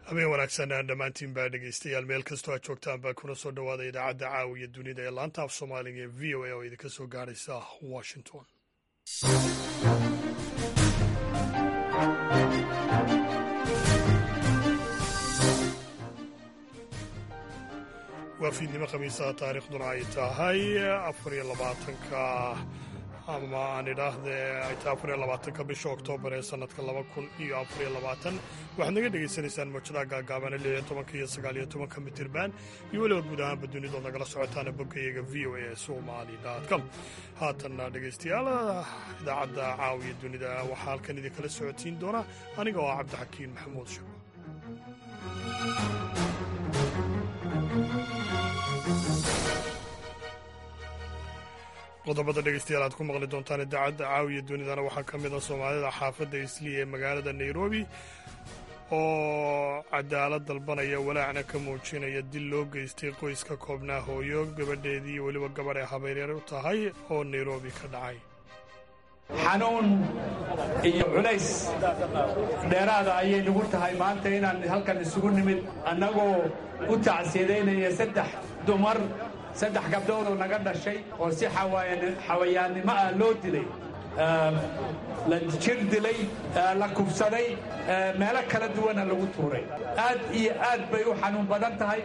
habeen wanaagsan dhammaantiin baa dhegeystayaal meel kastoo aad joogtaan baa kuna soo dhowaada idaacadda caawiya dunida ee laanta af soomaaliga ee v o a oo idinka soo gaadhaysa washington waa fiidnimo khamiisaha taariikhduna ay tahay afariyo labaatanka ama aan idhaahde ay tahay afariyo labaatanka bisha oktoobar ee sannadka laba kun iyo afariyo labaatan waxaad naga dhegaysanaysaan mawjadaha gaagaabana lix iyo tobanka iyo sagaal iyo tobanka mitirban iyo weliba guud ahaanba dunidood nagala socotaana boggayaga v o a somali com haatanna dhegaystayaal idaacadda caawiya dunida waxaa halkan idinkala socodsiin doona aniga oo ah cabdixakiin maxamuud shabo qodobada dhegeystayaal aad ku maqli doontaan idaacadda caawiya dunidana waxaa ka mid a soomaalida xaafadda isliya ee magaalada nairobi oo cadaalad dalbanaya walaacna ka muujinaya dil loo geystay qoys ka koobnaa hooyo gabadheedii iyo weliba gabadh ay habayreer u tahay oo nairobi ka dhacay xanuun iyo culays dheeraada ayay nagu tahay maanta inaan halkan isugu nimid annagoo u tacsiidaynaya saddex dumar saddex gabdhoodoo naga dhashay oo si xawayaannimo ah loo dilay la jir dilay la kubsaday meelo kala duwana lagu tuuray aad iyo aad bay u xanuun badan tahay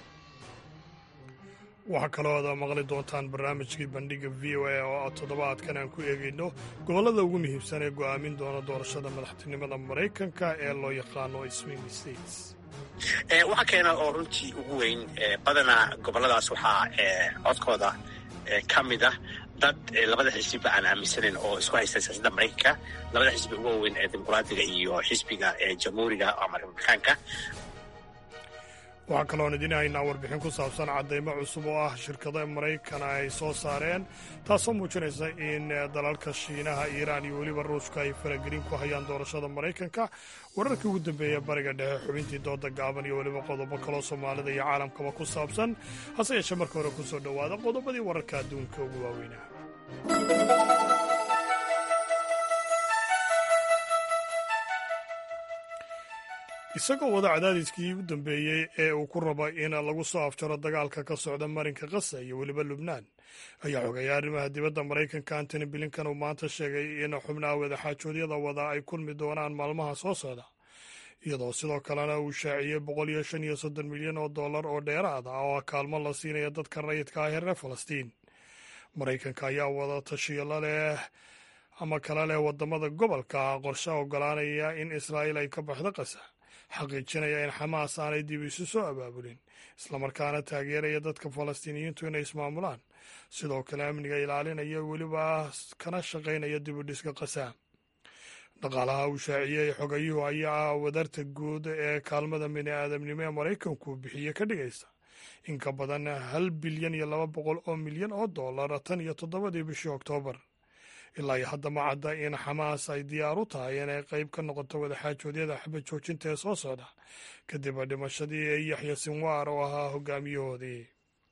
waxaa kaloo ad maqli doontaan barnaamijkii bandhiga v o a oo toddobaadkan aan ku eegayno gobollada ugu muhiimsan ee go'aamin doona doorashada madaxtinimada maraykanka ee loo yaqaano swing states waxaa keena oo runtii ugu weyn badanaa gobolladaas waxaa codkooda ka mid ah dad labada xisbiba aan aaminsanayn oo isku haysta siyaasadda maraykanka labada xisbi ugu waaweyn ee dimuqraadiga iyo xisbiga jamhuuriga ama republikaanka waxaa kaloon idiin haynaa warbixin ku saabsan caddaymo cusub oo ah shirkada maraykana ay soo saareen taasoo muujinaysa in dalalka shiinaha iiraan iyo weliba ruushka ay faragelin ku hayaan doorashada maraykanka wararkii ugu dambeeya bariga dhexe xubintii dooda gaaban iyo weliba qodobo kaloo soomaalida iyo caalamkaba ku saabsan hase yeeshee marka hore ku soo dhowaada qodobadii wararka adduunka ugu waaweynaa isagoo wada cadaadiskii u dambeeyey ee uu ku rabo in lagu soo afjaro dagaalka ka socda marinka kasa iyo weliba lubnaan ayaa xogaya arrimaha dibadda maraykanka antony blinkan uu maanta sheegay in xubnaha wadaxaajoodyada wada ay kulmi doonaan maalmaha soo socda iyadoo sidoo kalena uu shaaciyey boqol iyo shan iyo soddon milyan oo dollar oo dheeraad ah oo kaalmo la siinaya dadka rayidka ah ee reer falastiin maraykanka ayaa wada tashiyalo leh ama kala leh wadamada gobolka qorshe ogolaanaya in israa'iil ay ka baxdo qasa xaqiijinaya in xamaas aanay dib isu soo abaabulin islamarkaana taageeraya dadka falastiiniyiintu inay ismaamulaan sidoo kale amniga ilaalinaya weliba kana shaqaynaya dibudhiska qasa dhaqaalaha uu shaaciyey xogayuhu ayaa ah wadarta guud ee kaalmada bini aadamnimo ee maraykanku bixiye ka dhigaysa in ka badan hal bilyan iyo laba boqol oo milyan oo dollar tan iyo toddobadii bishii oktoobar ilaa iyo hadda ma cadda in xamaas ay diyaar u tahay inay qayb ka noqoto wadaxaajoodyada xabad joojinta ee soo socda kadib dhimashadii yaxya sinwaar oo ahaa hogaamiyahoodii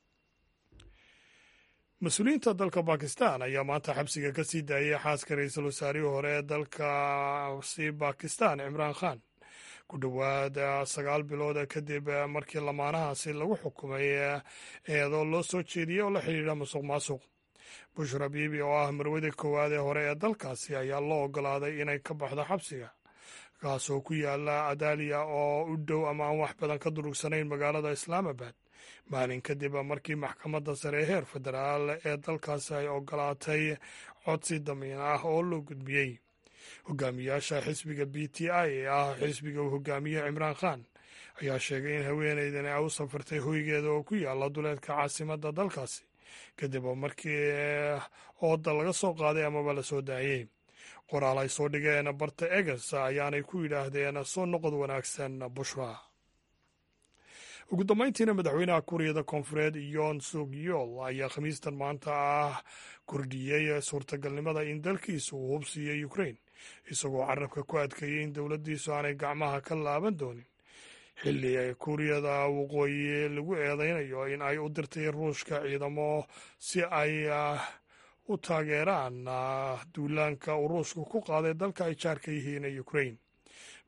mas-uuliyiinta dalka bakistan ayaa maanta xabsiga ka sii daayay xaaska ra-iisul wasaarihii hore ee dalkasi bakistan cimraan khan ku dhowaad sagaal bilood kadib markii lamaanahaasi lagu xukumay eedoo loo soo jeediyey oo la xidhiidha musuq maasuq bushra biibi oo ah marwada koowaad ee hore ee dalkaasi ayaa loo ogolaaday inay ka baxdo xabsiga kaasoo ku yaala adaaliya oo u dhow ama aan wax badan ka durugsanayn magaalada islaamabad maalin kadib markii maxkamadda sare ee heer federaal ee dalkaasi ay ogolaatay codsi damiin ah oo loo gudbiyey hogaamiyaasha xisbiga b t i ee ah xisbiga uu hogaamiye cimraan khan ayaa sheegay in haweeneydan ay u safartay hoygeeda oo ku yaala duleedka caasimadda dalkaasi kadib markii ooda laga soo qaaday amaba la soo daayey qoraal ay soo dhigeen barta eges ayaanay ku yidhaahdeen soo noqod wanaagsan bushra ugu dambayntiina madaxweynaha kuuriyada koonfureed yoon suk yool ayaa khamiistan maanta ah kordhiyey suurtagalnimada in dalkiisu uu hubsiiyo ukrain isagoo carabka ku adkeeyey in dowladdiisu aanay gacmaha ka laaban doonin xilli kuuriyada waqooyi lagu eedeynayo in ay u dirtay ruushka ciidamo si ay u taageeraan duulaanka uu ruushku ku qaaday dalka ay jaarka yihiin ee ukrain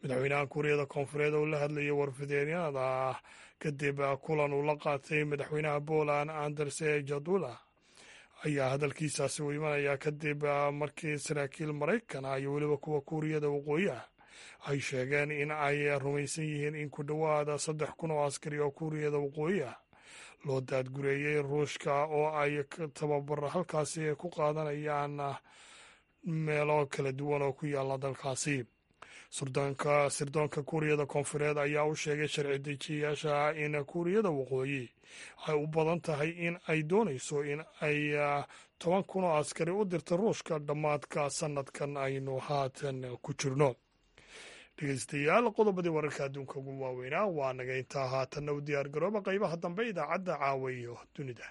madaxweynaha kuuriyada koonfureed oo la hadlayay warfideenyada kadib kulan uu la qaatay madaxweynaha poland anderse jadula ayaa hadalkiisaasi u imanaya kadib markii saraakiil maraykana iyo weliba kuwa kuuriyada waqooyi ah ay sheegeen in ay rumaysan yihiin in ku dhowaada saddex kun oo askari oo kuuriyada waqooyi ah loo daadgureeyey ruushka oo ay tababaro halkaasi ku qaadanayaan meelo kala duwan oo ku yaalla dalkaasi surdoonka sirdoonka kuuriyada koonfureed ayaa u sheegay sharci dejiyayaasha in kuuriyada waqooyi ay u badan tahay in ay doonayso in ay toban kun oo askari u dirta ruushka dhammaadka sanadkan aynu haatan ku jirno dhegeystayaal qodobadii wararka adduunka ugu waaweynaa waa naga intaa haatanna u diyaar garooba qaybaha dambe idaacadda caawa iyo dunida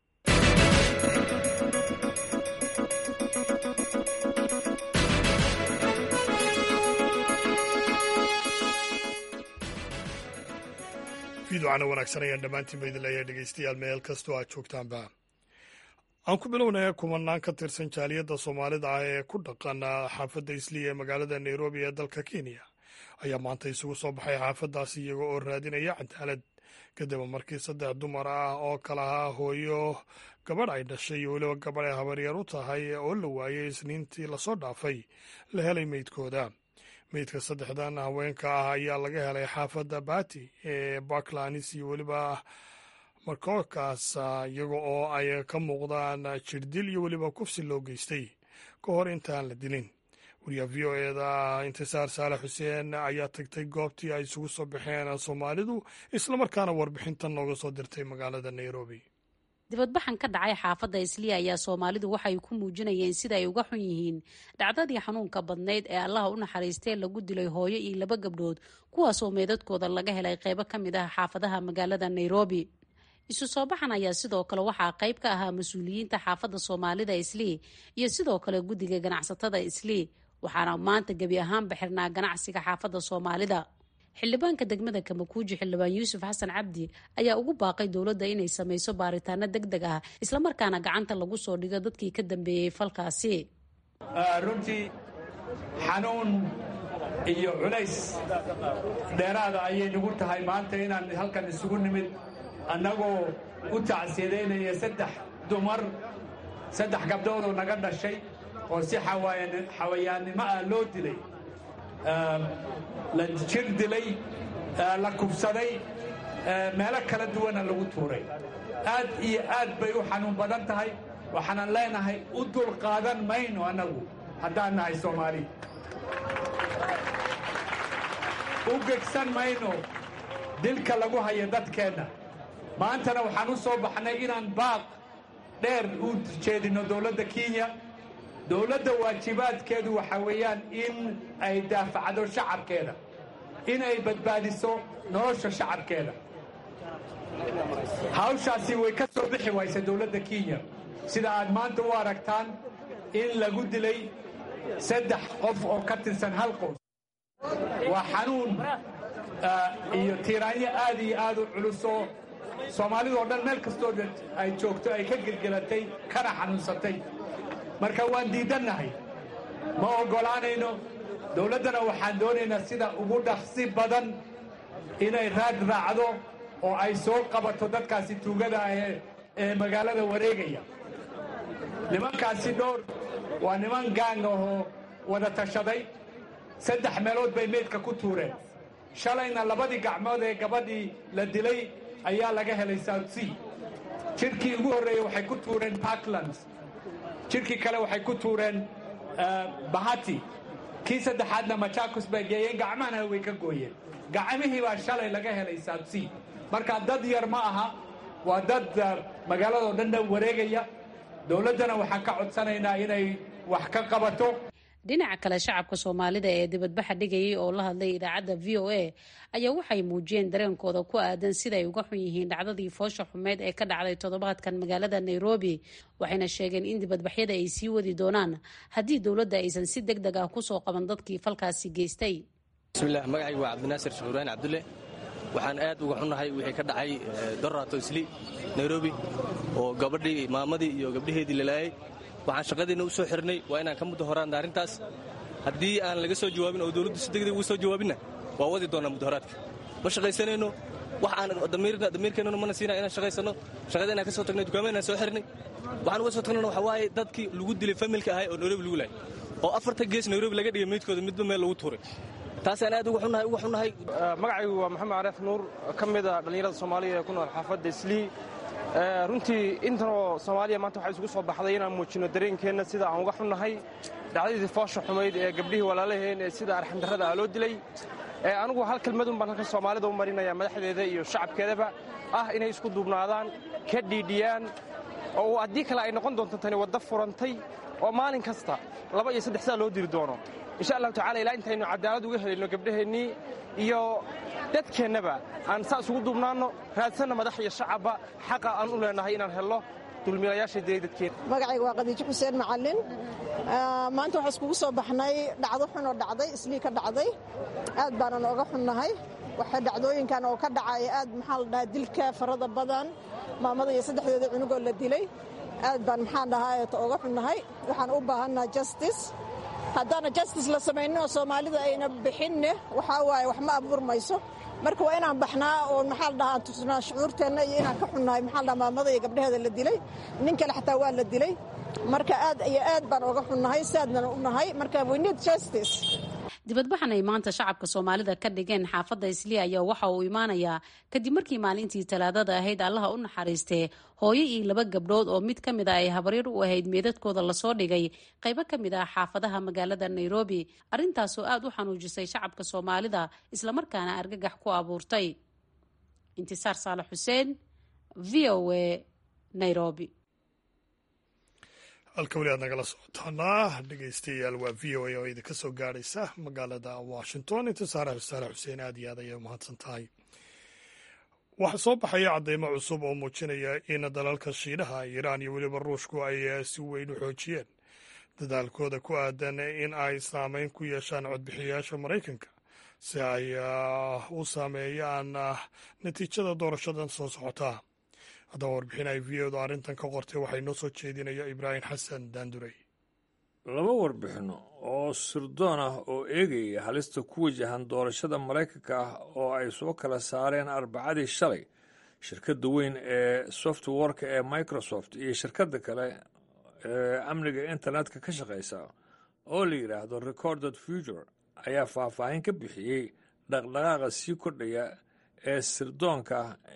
fiidocana wanaagsan ayaan dhammaantiinba idin leeyahay dhegeystayaal meel kastoo aad joogtaanba aan ku bilownaya kumanaan ka tirsan jaaliyadda soomaalida ah ee ku dhaqan xaafadda isliya ee magaalada nairobi ee dalka kenya ayaa maanta isugu soo baxay xaafaddaasi iyaga oo raadinaya cadaalad kadib markii saddex dumar ah oo kala ahaa hooyo gabadh ay dhashay iyo weliba gabadh ay habaryar u tahay oo la waayey isniintii lasoo dhaafay la helay meydkooda meydka saddexdan haweenka ah ayaa laga helay xaafadda bati ee baklanis iyo weliba markookaas iyaga oo ay ka muuqdaan jirdil iyo weliba kufsi loo geystay ka hor intaan la dilin wariyaha v o eda intisaar saalax xuseen ayaa tagtay goobtii ay isugu soo baxeen soomaalidu islamarkaana warbixintan nooga soo dirtay magaalada nairobi dibadbaxan ka dhacay xaafadda isliya ayaa soomaalidu waxay ku muujinayeen sida ay uga xun yihiin dhacdadii xanuunka badnayd ee allaha u naxariistee lagu dilay hooyo iyo laba gabdhood kuwaasoo meedadkooda laga helay qeybo ka mid ah xaafadaha magaalada nairobi isu soo baxan ayaa sidoo kale waxaa qayb ka ahaa mas-uuliyiinta xaafadda soomaalida islii iyo sidoo kale guddiga ganacsatada islii waxaana maanta gebi ahaanba xirnaa ganacsiga xaafadda soomaalida xildhibaanka degmada kamakuuji xildhibaan yuusuf xasan cabdi ayaa ugu baaqay dowladda inay samayso baaritaano deg deg ah islamarkaana gacanta lagu soo dhigo dadkii ka dambeeyey falkaasi runtii xanuun iyo culays dheeraada ayay nagu tahay maanta inaan halkan isugu nimid annagoo u tacsiyadeynaya saddex dumar saddex gabdhoodoo naga dhashay oo si xawayaannimo ah loo dilay la jir dilay la kubsaday meelo kala duwana lagu tuuray aad iyo aad bay u xanuun badan tahay waxaanan leenahay u dul qaadan mayno annagu haddaan nahay soomaali u gegsan mayno dilka lagu hayo dadkeenna maantana waxaan u soo baxnay inaan baaq dheer u jeedinno dowladda kenya dowladda waajibaadkeedu waxaa weeyaan in ay daafacdo shacabkeeda in ay badbaadiso nolosha shacabkeeda hawshaasi way ka soo bixi waysa dowladda kenya sida aad maanta u aragtaan in lagu dilay saddex qof oo ka tirsan hal qoys waa xanuun iyo tiiraanyo aad iyo aad u culusoo soomaalidoo dhan meel kastoo ay joogto ay ka gelgelatay kana xanuunsatay marka waan diidannahay ma oggolaanayno dowladdana waxaan doonaynaa sida ugu dhaqsi badan inay raad raacdo oo ay soo qabato dadkaasi tuugada ah ee magaalada wareegaya nimankaasi dhowr waa niman gaang ahoo wada tashaday saddex meelood bay meydka ku tuureen shalayna labadii gacmood ee gabadhii la dilay ayaa laga helay south sea jirkii ugu horreeyey waxay ku tuureen parklands jirkii kale waxay ku tuureen bahati kii saddexaadna machakos bay geeyeen gacmahana way ka gooyeen gacmihii baa shalay laga helay south sea marka dad yar ma aha waa dad magaaladoo dhan dhan wareegaya dowladdana waxaan ka codsanaynaa inay wax ka qabato dhinaca kale shacabka soomaalida ee dibadbaxa dhigayay oo la hadlay idaacadda v o a ayaa waxay muujiyeen dareenkooda ku aadan siday uga xun yihiin dhacdadii foosha xumeyd ee ka dhacday toddobaadkan magaalada nairobi waxayna sheegeen in dibadbaxyada ay sii wadi doonaan haddii dowladda aysan si deg deg ah kusoo qaban dadkii falkaasi geystay bismilah magacaygu waa cabdinaasir shuuraan cabdulle waxaan aad uga xunnahay wixii ka dhacay dorato isli nairobi oo gabadhii maamadii iyo gabdhaheedii lalaayay waxaan shaqadiinna u soo xirnay waa inaan ka muddo horaanna arrintaas haddii aan laga soo jawaabin oo dowladdu si degdeg uga soo jawaabinna waa wadi doonaa mudaharaadka ma shaqaysanayno wax aan damiirkeennuna mana siinaa inaan shaqaysanno shaqada inaan ka soo tagnay dukaamada inaan soo xirnay waxaan uga soo tagnayna waxa waaye dadkii lagu dilay familka ahay oo nairobi lagu laayay oo afarta gees nairobi laga dhigay meydkooda midba meel lagu tuuray taasaan aad uga xunnahay uga xunnahay magacaygu waa maxamed careef nuur ka mid a dhallinyarada soomaaliya ee ku nool xaafadda islii runtii intanoo soomaaliya maanta waxaa isugu soo baxday inaan muujinno dareenkeenna sida aan uga xunnahay dhacdadii foosha xumayd ee gabdhihii walaalaheen ee sida arxandarrada ah loo dilay anigu hal kelmadun baan halkan soomaalida u marinaya madaxdeeda iyo shacabkeedaba ah inay isku duubnaadaan ka dhiidhiyaan oo haddii kale ay noqon doonto tani wadda furantay oo maalin kasta laba iyo saddex saa loo diri doono insha allahu tacala ilaa intaynu cadaalad uga helayno gabdhaheennii iyo dadkeennaba aan saa isugu duubnaanno raadsanna madax iyo shacabba xaqa aan u leenahay inaan helno dulmiilayaasha dilay dadkeena magacayga waa qadiijo xuseen macallin maanta waxaa iskugu soo baxnay dhacdo xun oo dhacday islii ka dhacday aad baanan oga xunnahay waxa dhacdooyinkan oo ka dhacaya aad maxaa la dhahaa dilka farada badan maamada iyo saddexdeeda cunugoo la dilay aad baan maxaan dhahaa oga xunnahay waxaan u baahannaha justice haddaana justice la samaynin oo soomaalida ayna bixinne waxaa waaye wax ma abuurmayso marka waa inaan baxnaa oo maxaa la dhahaa aan tusnaa shucuurteenna iyo inaan ka xunnahay maxaa la dhahaa maamada iyo gabdhaheeda la dilay nin kale xataa waa la dilay marka aad iyo aad baan oga xunnahay saadnan u nahay marka we need justice dibadbaxan ay maanta shacabka soomaalida ka dhigeen xaafadda isliya ayaa waxa uu imaanayaa kadib markii maalintii talaadada ahayd allaha u naxariistee hooyo iyo laba gabdhood oo mid ka mid a ay habaryar u ahayd meedadkooda lasoo dhigay qaybo ka mid ah xaafadaha magaalada nairobi arrintaasoo aad u xanuujisay shacabka soomaalida islamarkaana argagax ku abuurtay intisaar saalax xuseen v o a nairobi halka weli aad nagala socotaanaa dhegeystayaal waa v o a oo idinka soo gaadhaysa magaalada washington intisaara saare xuseen aad iyo aad ayay umahadsan tahay waxaa soo baxaya cadeymo cusub oo muujinaya in dalalka shiinaha iiraan iyo weliba ruushku ay si weyn u xoojiyeen dadaalkooda ku aadan in ay saameyn ku yeeshaan codbixiyayaasha maraykanka si ay u saameeyaan natiijada doorashadan soo socotaa haddaba warbixin ay v odu arrintan ka qortay waxaa inoo soo jeedinaya ibraahim xasan daandurey laba warbixinno oo sirdoon ah oo eegaya halista ku wajahan doorashada maraykanka ah oo ay soo kala saareen arbacadii shalay shirkadda weyn ee softwareka ee microsoft iyo shirkadda kale ee amniga internetka ka shaqaysa oo la yidhaahdo recorded future ayaa faahfaahin ka bixiyey dhaqdhaqaaqa sii kordhaya ee sirdoonka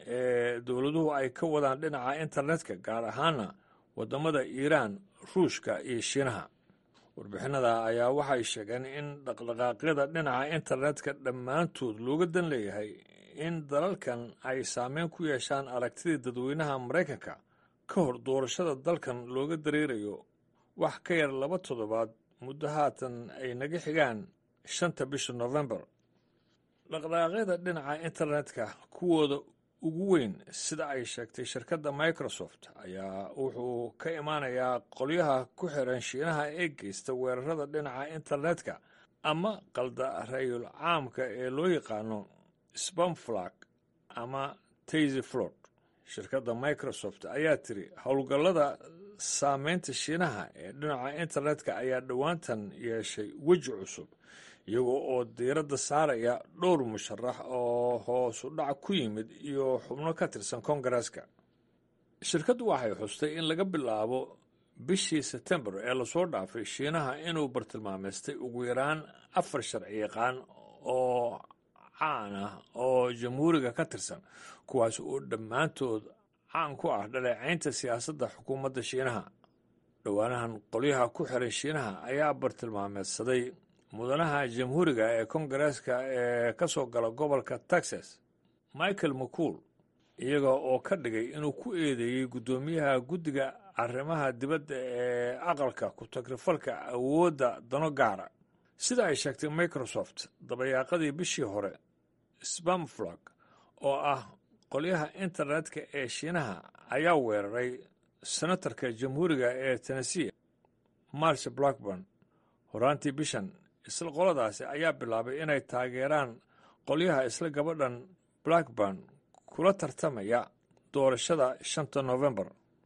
ee dowladuhu ay ka wadaan dhinaca internetka gaar ahaana waddamada iiraan ruushka iyo shiinaha warbixinada ayaa waxay sheegeen in dhaqdhaqaaqyada dhinaca internetka dhammaantood looga dan leeyahay in dalalkan ay saameyn ku yeeshaan aragtidii dadweynaha maraykanka ka hor doorashada dalkan looga dareerayo wax ka yar laba toddobaad muddo haatan ay naga xigaan shanta bisha nofembar dhaqdhaqaaqyada dhinaca internetka kuwooda ugu weyn sida ay sheegtay shirkadda microsoft ayaa wuxuu ka imaanayaa qolyaha ku xiran shiinaha ee geysta weerarada dhinaca internetka ama qalda rayul caamka ee loo yaqaano spamflag ama taysy flod shirkadda microsoft ayaa tiri howlgallada saameynta shiinaha ee dhinaca internetka ayaa dhowaantan yeeshay weji cusub iyagoo oo diiradda saaraya dhowr musharax oo hoosu dhac ku yimid iyo xubno ka tirsan kongareeska shirkaddu waxay xustay in laga bilaabo bishii sebtembar ee lasoo dhaafay shiinaha inuu bartilmaameystay ugu yaraan afar sharci yaqaan oo caan ah oo jamhuuriga ka tirsan kuwaas oo dhammaantood caan ku ah dhaleecaynta siyaasadda xukuumadda shiinaha dhowaanahan qolyaha ku xiran shiinaha ayaa bartilmaameedsaday mudanaha jamhuuriga ee kongareeska ee ka soo gala gobolka texas michael mccool iyaga oo ka dhigay inuu ku eedeeyey guddoomiyaha guddiga arrimaha dibadda ee aqalka ku-tagrifalka awoodda dano gaara sida ay sheegtay microsoft dabayaaqadii bishii hore spamflag oo ah qolyaha internetka ee shiinaha ayaa weeraray senatarka jamhuuriga ee tennessee marsh blackburn horaantii bishan isla qoladaasi ayaa bilaabay inay taageeraan qolyaha isla gabadhan blackburn kula tartamaya doorashada shanta nofembar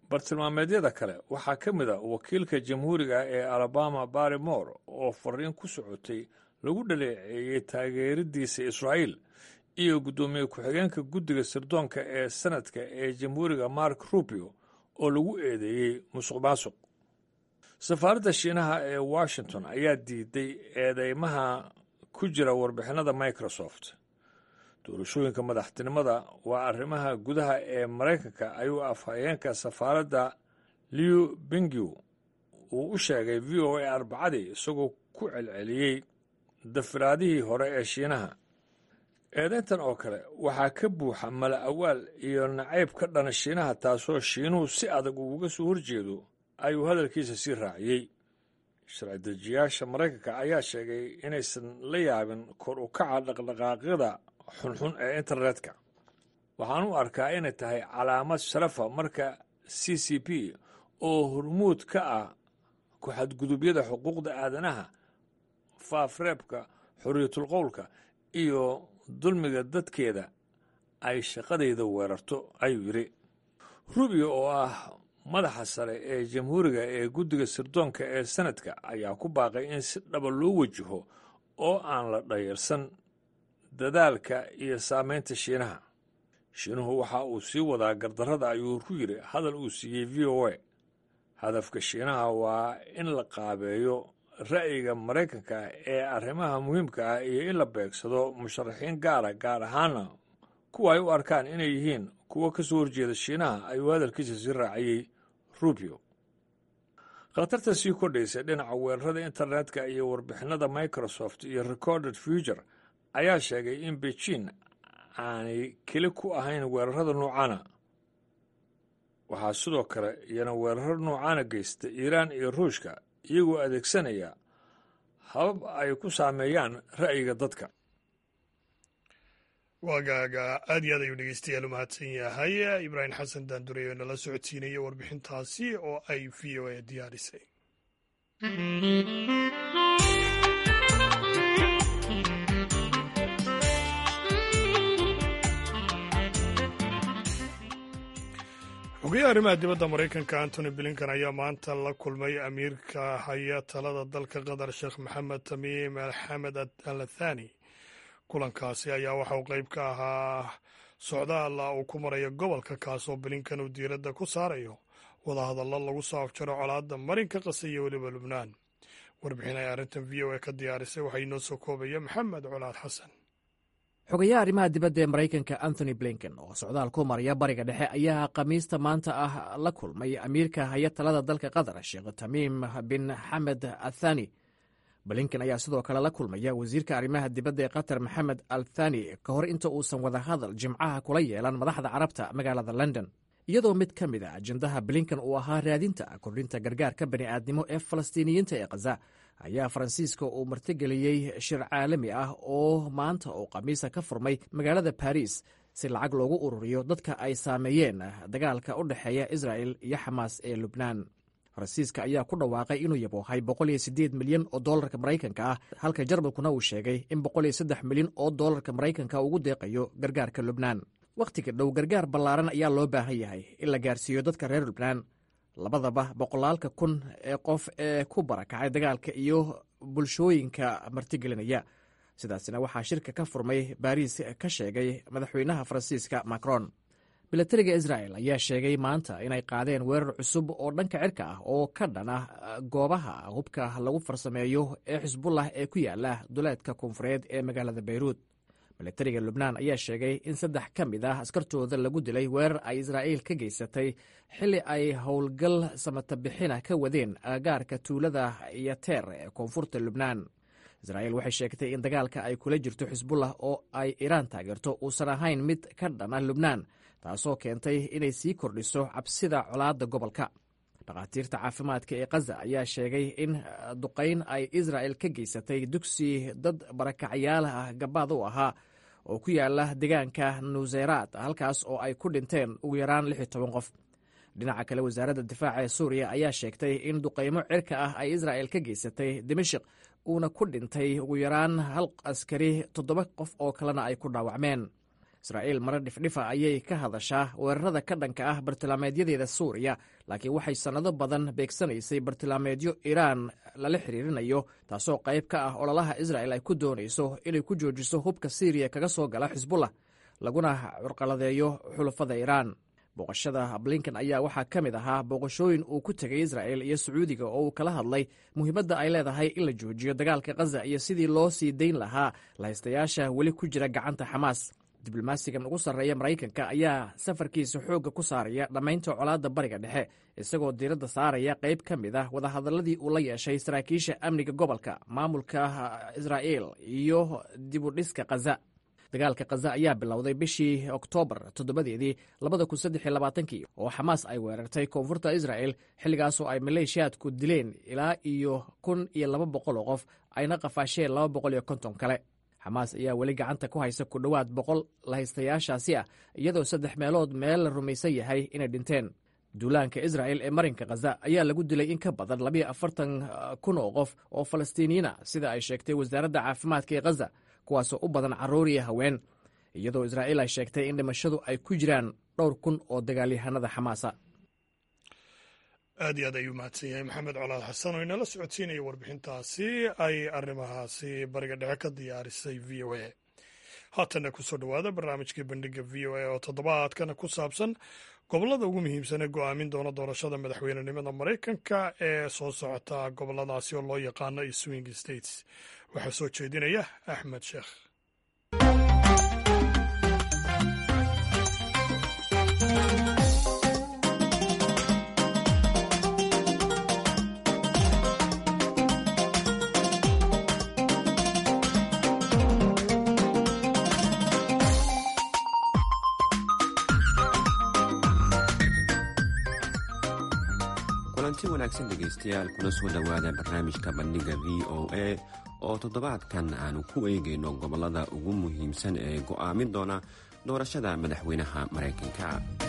bartilmaameedyada kale waxaa ka mid a wakiilka jamhuuriga ee alabama barry moore oo fariin ku socotay lagu dhaleeceeyey taageeradiisa israa'iil iyo guddoomiye ku-xigeenka guddiga sirdoonka ee sanadka ee jamhuuriga mark rubio oo lagu eedeeyey musuq maasuq safaaradda shiinaha ee washington ayaa diiday eedeymaha ku jira warbixinada microsoft doorashooyinka madaxtinimada waa arrimaha gudaha ee maraykanka ayuu afhayeenka safaaradda liu bingiw uu u sheegay v o a arbacadii isagoo ku celceliyey dafiraadihii hore ee shiinaha eedayntan oo kale waxaa ka buuxa mala awaal iyo nacayb ka dhana shiinaha taasoo shiinuhu si adag uuga soo horjeedo ayuu hadalkiisa sii raaciyey sharci dejiyaasha maraykanka ayaa sheegay inaysan la yaabin kor u kaca dhaqdhaqaaqyada xunxun ee internetka waxaan u arkaa inay tahay calaamad sharafa marka c c p oo hormuud ka ah ku-xadgudubyada xuquuqda aadanaha faafreebka xorriyatulqowlka iyo dulmiga dadkeeda ay shaqadayda weerarto ayuu yidhi rubio oo ah madaxa sare ee jamhuuriga ee guddiga sirdoonka ee sanadka ayaa ku baaqay in si dhaba loo wajaho oo aan la dhayarsan dadaalka iyo saamaynta shiinaha shiinuhu waxa uu sii wadaa gardarrada ayuu ku yidhi hadal uu siiyey v o a hadafka shiinaha waa in la qaabeeyo ra'yiga maraykanka ee arrimaha muhiimka ah iyo in la beegsado musharaxiin gaara gaar ahaana kuwa ay u arkaan inay yihiin kuwo ka soo horjeeda shiinaha ayuu hadalkiisa sii raaciyey rubio khatarta sii kordhaysa dhinaca weerarada internetka iyo warbixinada microsoft iyo recorded future ayaa sheegay in beijing aanay keli ku ahayn weerarada noocaana waxaa sidoo kale iyana weeraro noocaana geysta iiraan iyo ruushka iyagoo adeegsanaya habab ay ku saameeyaan ra'yiga dadka waagaaga aad iyo aad ayuu dhegeystayaal u mahadsan yahay ibraahim xasan daandurey oo nala socodsiinaya warbixintaasi oo ay v o a diyaarisay xogayaha arrimaha dibadda maraykanka antony blinkan ayaa maanta la kulmay amiirka haya talada dalka qatar sheekh maxamed tamiim alxamed al athani kulankaasi ayaa waxa uu qayb ka ahaa socdaal uu ku marayo gobolka kaasoo blinkan uu diiradda ku saarayo wadahadallo lagu soo afjaro colaadda marinka qase iyo weliba lubnaan warbixin ay arrintan v o a ka diyaarisay waxaa inoo soo koobaya maxamed colaad xasan xogayaha arrimaha dibadda ee maraykanka anthony blinken oo socdaal ku maraya bariga dhexe ayaa khamiista maanta ah la kulmay amiirka haya talada dalka qatar sheekh tamiim bin xamed athani blinken ayaa sidoo kale la kulmaya wasiirka arrimaha dibadda ee qatar maxamed al thani ka hor inta uusan wadahadal jimcaha kula yeelan madaxda carabta magaalada london iyadoo mid ka mid a ajendaha blinken uu ahaa raadinta kordhinta gargaarka bani'aadnimo ee falastiiniyiinta ee khaza ayaa faransiiska uu martigeliyey shir caalami ah oo maanta oo khamiisa ka furmay magaalada baris si lacag loogu ururiyo dadka ay saameeyeen dagaalka u dhexeeya israel iyo xamaas ee lubnaan faransiiska ayaa ku dhawaaqay inuu yaboohay milyan oo dolarka maraykanka ah halka jarmalkuna uu sheegay in milyan oo dolarka maraykanka ugu deeqayo gargaarka lubnaan wakhtiga dhow gargaar ballaaran ayaa loo baahan yahay in la gaarsiiyo dadka reer lubnaan labadaba boqolaalka kun ee qof ee ku barakacay dagaalka iyo bulshooyinka martigelinaya sidaasina waxaa shirka ka furmay baariis ka sheegay madaxweynaha faransiiska macron milatariga israel ayaa sheegay maanta inay qaadeen weerar cusub oo dhanka cirka ah oo ka dhan ah goobaha hubka lagu farsameeyo ee xisbullah ee ku yaala duleedka koonfureed ee magaalada bayruud milatariga lubnaan ayaa sheegay in saddex ka mid ah askartooda lagu dilay weerar ay israa'iil ka geysatay xilli ay howlgal samatabixina ka wadeen agagaarka tuulada yateer ee koonfurta lubnaan israa'iil waxay sheegtay in dagaalka ay kula jirto xisbullah oo ay iiraan taageerto uusan ahayn mid ka dhana lubnaan taasoo keentay inay sii kordhiso cabsida colaadda gobolka dhakhaatiirta caafimaadka ee khaza ayaa sheegay in duqayn ay israa'el ka geysatay dugsi dad barakacyaal ah gabaad u ahaa oo ku yaala deegaanka nuseyraad halkaas oo ay ku dhinteen ugu yaraan lix iyo toban qof dhinaca kale wasaaradda difaaca ee suuriya ayaa sheegtay in duqaymo cirka ah ay israa'el ka geysatay dimashik uuna ku dhintay ugu yaraan hal askari toddoba qof oo kalena ay ku dhaawacmeen israa'iil mare dhifdhifa ayay ka hadashaa weerarada ka dhanka ah bartilmaameedyadeeda suuriya laakiin waxay sannado badan beegsanaysay bartilmaameedyo iiraan lala xiriirinayo taasoo qayb ka ah ololaha israa'el ay ku doonayso inay ku joojiso hubka siiriya kaga soo gala xisbullah laguna curqaladeeyo xulafada iiraan booqashada blinken ayaa waxaa ka mid ahaa booqashooyin uu ku tegay isra'el iyo sacuudiga oo uu kala hadlay muhiimadda ay leedahay in la joojiyo dagaalka khaza iyo sidii loo sii dayn lahaa lahaystayaasha weli ku jira gacanta xamaas diblomaasigan ugu sarreeya maraykanka ayaa safarkiisa xoogga ku saaraya dhammaynta colaadda bariga dhexe isagoo diiradda saaraya qayb ka mid ah wadahadalladii uu la yeeshay saraakiisha amniga gobolka maamulka israa'il iyo dibudhiska khaza dagaalka khaza ayaa bilowday bishii oktoobar toddobadeedii labada kun saddex iyo labaatankii oo xamaas ay weerartay koonfurta isra'el xilligaasoo ay maleeshiyaadku dileen ilaa iyo kun iyo laba boqol oo qof ayna qafaasheen laba boqol iyo konton kale xamaas ayaa weli gacanta ku haysa ku dhowaad boqol lahaystayaashaasi ah iyadoo saddex meelood meel la rumaysan yahay inay dhinteen duulaanka isra'el ee marinka khaza ayaa lagu dilay in ka badan labiyo afartan kun oo qof oo falastiiniyiina sida ay sheegtay wasaaradda caafimaadka ee khaza kuwaasoo u badan carruur iyo haween iyadoo israa'iil ay sheegtay in dhimashadu ay ku jiraan dhowr kun oo dagaalyahanada xamaasa aad iyo aad ayuu mahadsan yahay maxamed colaad xasan oo inala socodsiinaya warbixintaasi ay arrimahaasi bariga dhexe ka diyaarisay v o a haatanna kusoo dhowaada barnaamijkii bandhiga v o a oo toddobaadkana ku saabsan gobollada ugu muhiimsan ee go'aamin doona doorashada madaxweynenimada maraykanka ee soo socota gobolladaasi oo loo yaqaano swing states waxaa soo jeedinaya axmed sheekh kulanti wanaagsan dhegaystayaal kuna soo dhowaada barnaamijka bandhiga v o a oo toddobaadkan aanu ku eegayno gobollada ugu muhiimsan ee go'aamin doona doorashada madaxweynaha maraykanka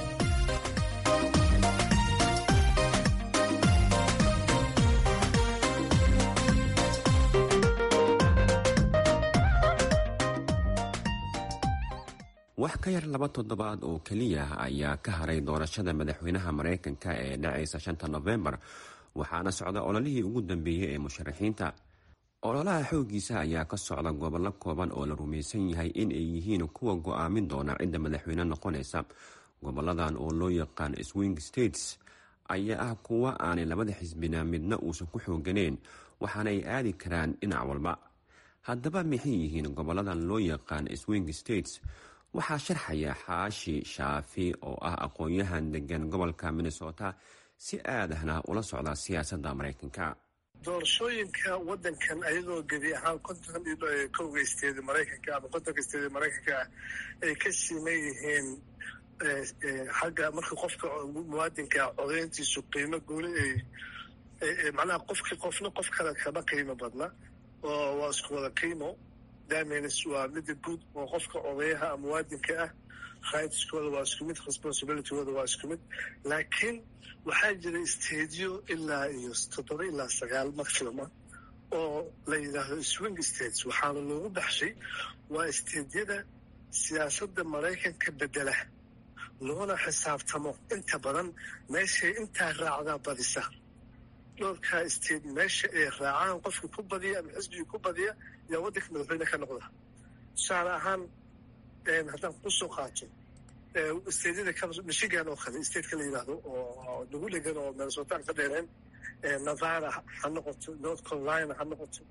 wax ka yar laba toddobaad oo keliya ayaa ka haray doorashada madaxweynaha maraykanka ee dhacaysa shanta nofembar waxaana socda ololihii ugu dambeeyey ee musharaxiinta ololaha xooggiisa ayaa ka socda gobollo kooban oo la rumaysan yahay in ay yihiin kuwa go'aamin doona cidda madaxweyne noqonaysa goboladan oo loo yaqaan swing states ayaa ah kuwa aanay labada xisbina midna uusan ku xooganeyn waxaana ay aadi karaan dhinac walba haddaba maxay yihiin goboladan loo yaqaan swing states waxaa sharxaya xaashi shaafi oo ah aqoon-yahan degan gobolka minnesota si aadahna ula socda siyaasadda maraykanka doorashooyinka wadankan ayadoo gebi ahaan konton kowga isteedi maraykanka ama kontonka isteedi maraykanka ah ay ka siman yihiin xagga marka qofka muwaadinka codeyntiisu qiimo gooni ay macnaha qofki qofna qof kale kama qiimo badna oo waa isku wada qiimo damins waa mida guud oo qofka odayaha muwaadinka ah rightskooda waa isku mid responsibilitygooda waa isku mid laakiin waxaa jira stadiyo ilaa iyo toddoba ilaa sagaal maximuma oo la yidhaahdo swing states waxaana loogu baxshay waa stadiyada siyaasadda maraykanka bedela loona xisaabtamo inta badan meeshay intaa raacdaa badisa dhowrkaa state meesha ay raacaan qofka ku badiya ama xisbigii ku badiya yaa waddanka madaxweyne ka noqda tusaale ahaan haddaan kusoo qaato stadyada michigan oo kale stateka la yidhaahdo oo nagu dhegan oo minnesotaan ka dheereen nevada ha noqoto north carolina ha noqoto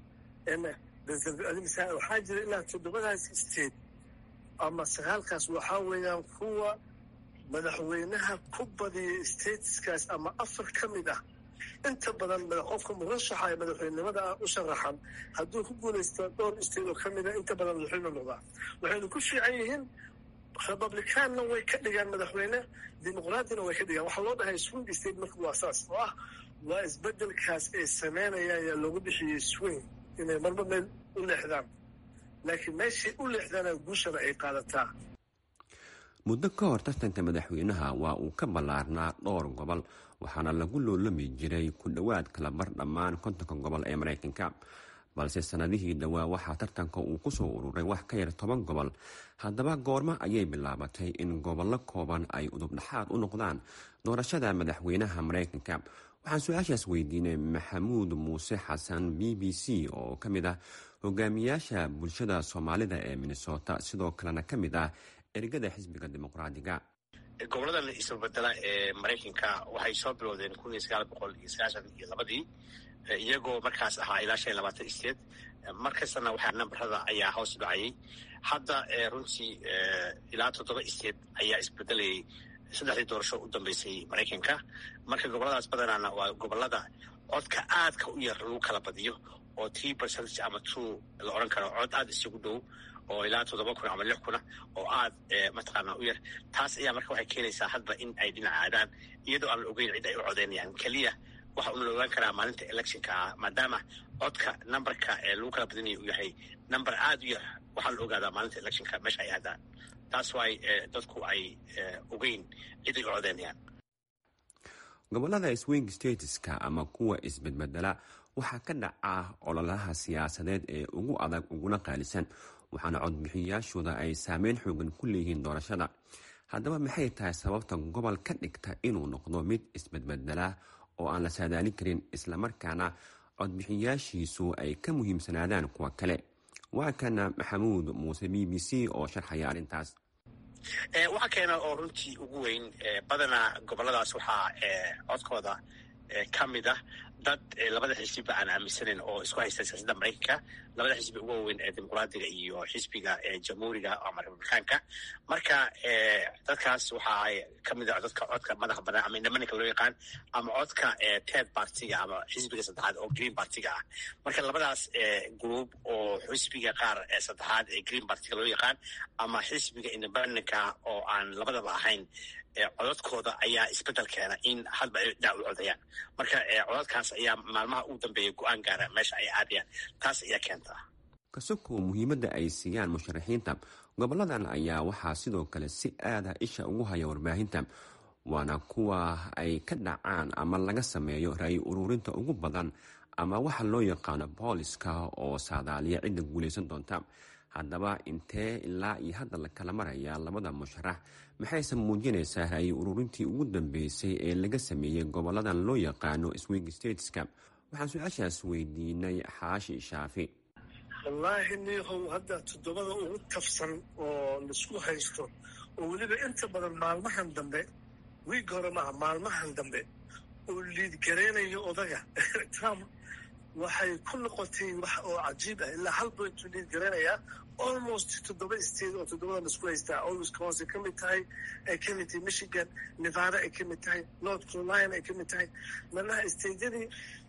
waxaa jira ilaa toddobadaas state ama sagaalkaas waxaa weeyaan kuwa madaxweynaha ku badiya stateskaas ama afar ka mid ah inta badan qofka murashaxa ee madaxweynenimada ah u sharaxan hadduu ku guulaysto dhowr state oo ka mida inta badan madaxweyne noqdaa waxaynu ku fiican yihiin republicaanna way ka dhigaan madaxweyne dimuqraadina way ka dhigaan waxaa loo dhahay swing state marka waa saas oo ah waa isbedelkaas ay sameynayaan yaa loogu bixiyey swing inay marba meel u leexdaan laakiin meeshay u leexdaana guushana ay qaadataa muddo ka hor tartanka madaxweynaha waa uu ka ballaarnaa dhowr gobol waxaana lagu loolami jiray ku dhowaad kala bar dhammaan kontonka gobol ee maraykanka balse sannadihii dhowaa waxaa tartanka uu ku soo ururay wax ka yar toban gobol haddaba goormo ayay bilaabatay in gobollo kooban ay udubdhaxaad u noqdaan doorashada madaxweynaha maraykanka waxaan su-aashaas weydiinay maxamuud muuse xasan b b c oo ka mid ah hogaamiyaasha bulshada soomaalida ee minnesota sidoo kalena ka mid ah ergada xisbiga dimuqraadiga goboladan isbabedela ee maraykanka waxay soo bilowdeen kun iyo sagaal boqol iyo sagaashan iyo labadii iyagoo markaas ahaa ilaa shan iyo labaatan state markastana waxaa nambarada ayaa hoos dhacayay hadda runtii ilaa toddoba state ayaa isbedelayay saddexdii doorasho u dambeysay maraykanka marka goboladaas badanaana waa gobolada codka aadka u yar lagu kala badiyo oo three percentage ama two la odhan karo cod aada isugu dhow oo ilaa toddoba kun ama lix kuna oo aad mataqaana u yar taas ayaa marka waxay keenaysaa hadba in ay dhinac aadaan iyadoo aan la ogeyn cid ay u codeynayaan keliya waxa una la ogaan karaa maalinta electionka ah maadaama codka numberka ee lagu kala badinaya uu yahay number aada u yar waxaa la ogaadaa maalinta electionka meesha ay aadaan taas waay dadku ay ogeyn cid ay u codeynayaan gobolada swing stateska ama kuwa isbedbedela waxaa ka dhaca ololaha siyaasadeed ee ugu adag uguna qaalisan waxaana codbixiyayaashooda ay saameyn xoogan ku leeyihiin doorashada haddaba maxay tahay sababta gobol ka dhigta inuu noqdo mid isbedbedela oo aan la saadaalin karin islamarkaana codbixiyaashiisu ay ka muhiimsanaadaan kuwa kale waa kana maxamuud muuse b b c oo sharxaya arrintaas waxaa keena oo runtii ugu weyn badanaa goboladaas waxaa codkooda ka mid ah dad labada xisbiba aan aaminsanayn oo isku haysta siyaasadda maraykanka labada xisbi ugu waaweyn ee dimuqraadiga iyo xisbiga jamhuuriga ama republikaanka marka dadkaas waxa ay ka mid ah dadka codka madaxa banaan ama indhamaninka loo yaqaan ama codka ted partiga ama xisbiga saddexaad oo green partiga ah marka labadaas group oo xisbiga qaar saddexaad ee green partiga loo yaqaan ama xisbiga indhamaninka oo aan labadaba ahayn codadkooda ayaa isbedel keena in hadba ay dhinac u codayaan marka codadkaas ayaa maalmaha ugu dambeeya go-aan gaara meesha ay aadayaan taas ayaa keentaa kasoko muhiimadda ay siiyaan musharaxiinta goboladan ayaa waxaa sidoo kale si aada isha ugu haya warbaahinta waana kuwa ay ka dhacaan ama laga sameeyo ra-yi ururinta ugu badan ama waxa loo yaqaano booliska oo saadaaliya cidda guulaysan doonta haddaba intee ilaa iyo hadda la kala marayaa labada musharax maxayse muujinaysaa ra-yi ururintii ugu dambeysay ee laga sameeyey goboladan loo yaqaano swing stateska waxaan su-aashaas weydiinay xaashi shaafi wallaahi niihow hadda toddobada ugu tafsan oo laisku haysto oo weliba inta badan maalmahan dambe wiig hore maaha maalmahan dambe oo liidgaraynayo odaga trump waxay ku noqotay wax oo cajiib ah ilaa hal bointuu liidgaraynayaa almost toddoba state oo toddobada laisku haystaa oo wisconsin ka mid tahay ay ka mid tahay michigan nevada ay ka mid tahay north carolina ay ka mid tahay manaha stateyadii